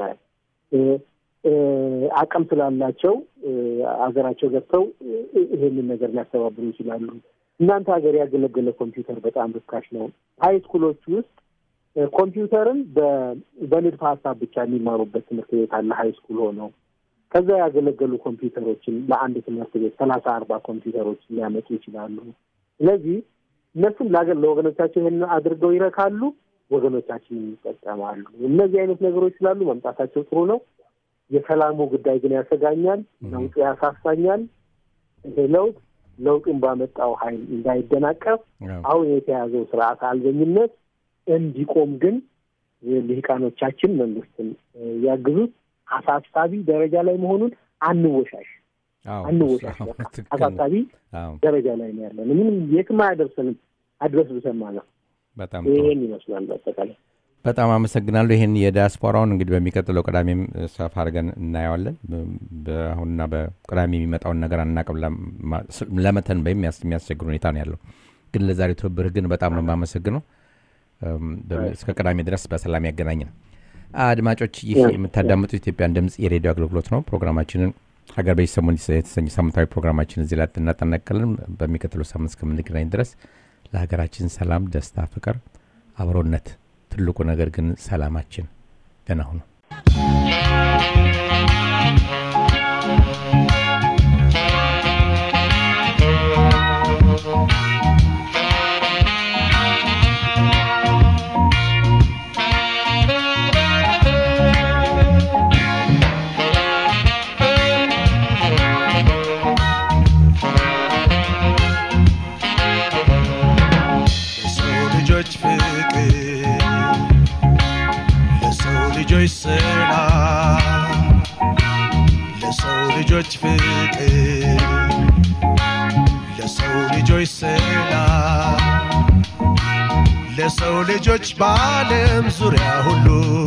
S2: አቅም ስላላቸው ሀገራቸው ገብተው ይሄንን ነገር ሊያስተባብሩ ይችላሉ። እናንተ ሀገር ያገለገለ ኮምፒውተር በጣም ርካሽ ነው። ሀይ ስኩሎች ውስጥ ኮምፒውተርን በንድፈ ሀሳብ ብቻ የሚማሩበት ትምህርት ቤት አለ። ሀይ ስኩል ሆነው ከዛ ያገለገሉ ኮምፒውተሮችን ለአንድ ትምህርት ቤት ሰላሳ አርባ ኮምፒውተሮች ሊያመጡ ይችላሉ። ስለዚህ እነሱም ለሀገር ለወገኖቻቸው ይህን አድርገው ይረካሉ፣ ወገኖቻችን ይጠቀማሉ። እነዚህ አይነት ነገሮች ስላሉ መምጣታቸው ጥሩ ነው። የሰላሙ ጉዳይ ግን ያሰጋኛል። ለውጡ ያሳሳኛል። ይሄ ለውጥ ለውጡን ባመጣው ኃይል እንዳይደናቀፍ አሁን የተያዘው ስርዓት አልበኝነት እንዲቆም ግን ልሂቃኖቻችን መንግስትን ያግዙት። አሳሳቢ ደረጃ ላይ መሆኑን አንወሻሽ አንወሻሽ። አሳሳቢ ደረጃ ላይ ነው ያለን። ምንም የትም አያደርሰንም። አድረስ ብሰማ ነው።
S1: በጣም
S2: ይህን ይመስላል በአጠቃላይ።
S1: በጣም አመሰግናለሁ። ይህን የዲያስፖራውን እንግዲህ በሚቀጥለው ቅዳሜም ሰፋ አድርገን እናየዋለን። በአሁንና በቅዳሜ የሚመጣውን ነገር አናቅም። ለመተን በይም የሚያስቸግር ሁኔታ ነው ያለው። ግን ለዛሬ ትብብርህ ግን በጣም ነው የማመሰግነው። እስከ ቅዳሜ ድረስ በሰላም ያገናኘን። አድማጮች፣ ይህ የምታዳምጡት ኢትዮጵያን ድምፅ የሬዲዮ አገልግሎት ነው። ፕሮግራማችንን ሀገር በዚህ ሰሞን የተሰኘ ሳምንታዊ ፕሮግራማችን እዚህ ላይ እናጠናቀልን። በሚቀጥለው ሳምንት እስከምንገናኝ ድረስ ለሀገራችን ሰላም፣ ደስታ፣ ፍቅር፣ አብሮነት ትልቁ ነገር ግን ሰላማችን። ደህና ሁኑ።
S3: ልጆች ሰላም ለሰው ልጆች ፍቅር ለሰው ልጆች ሰላም ለሰው ልጆች በዓለም ዙሪያ ሁሉ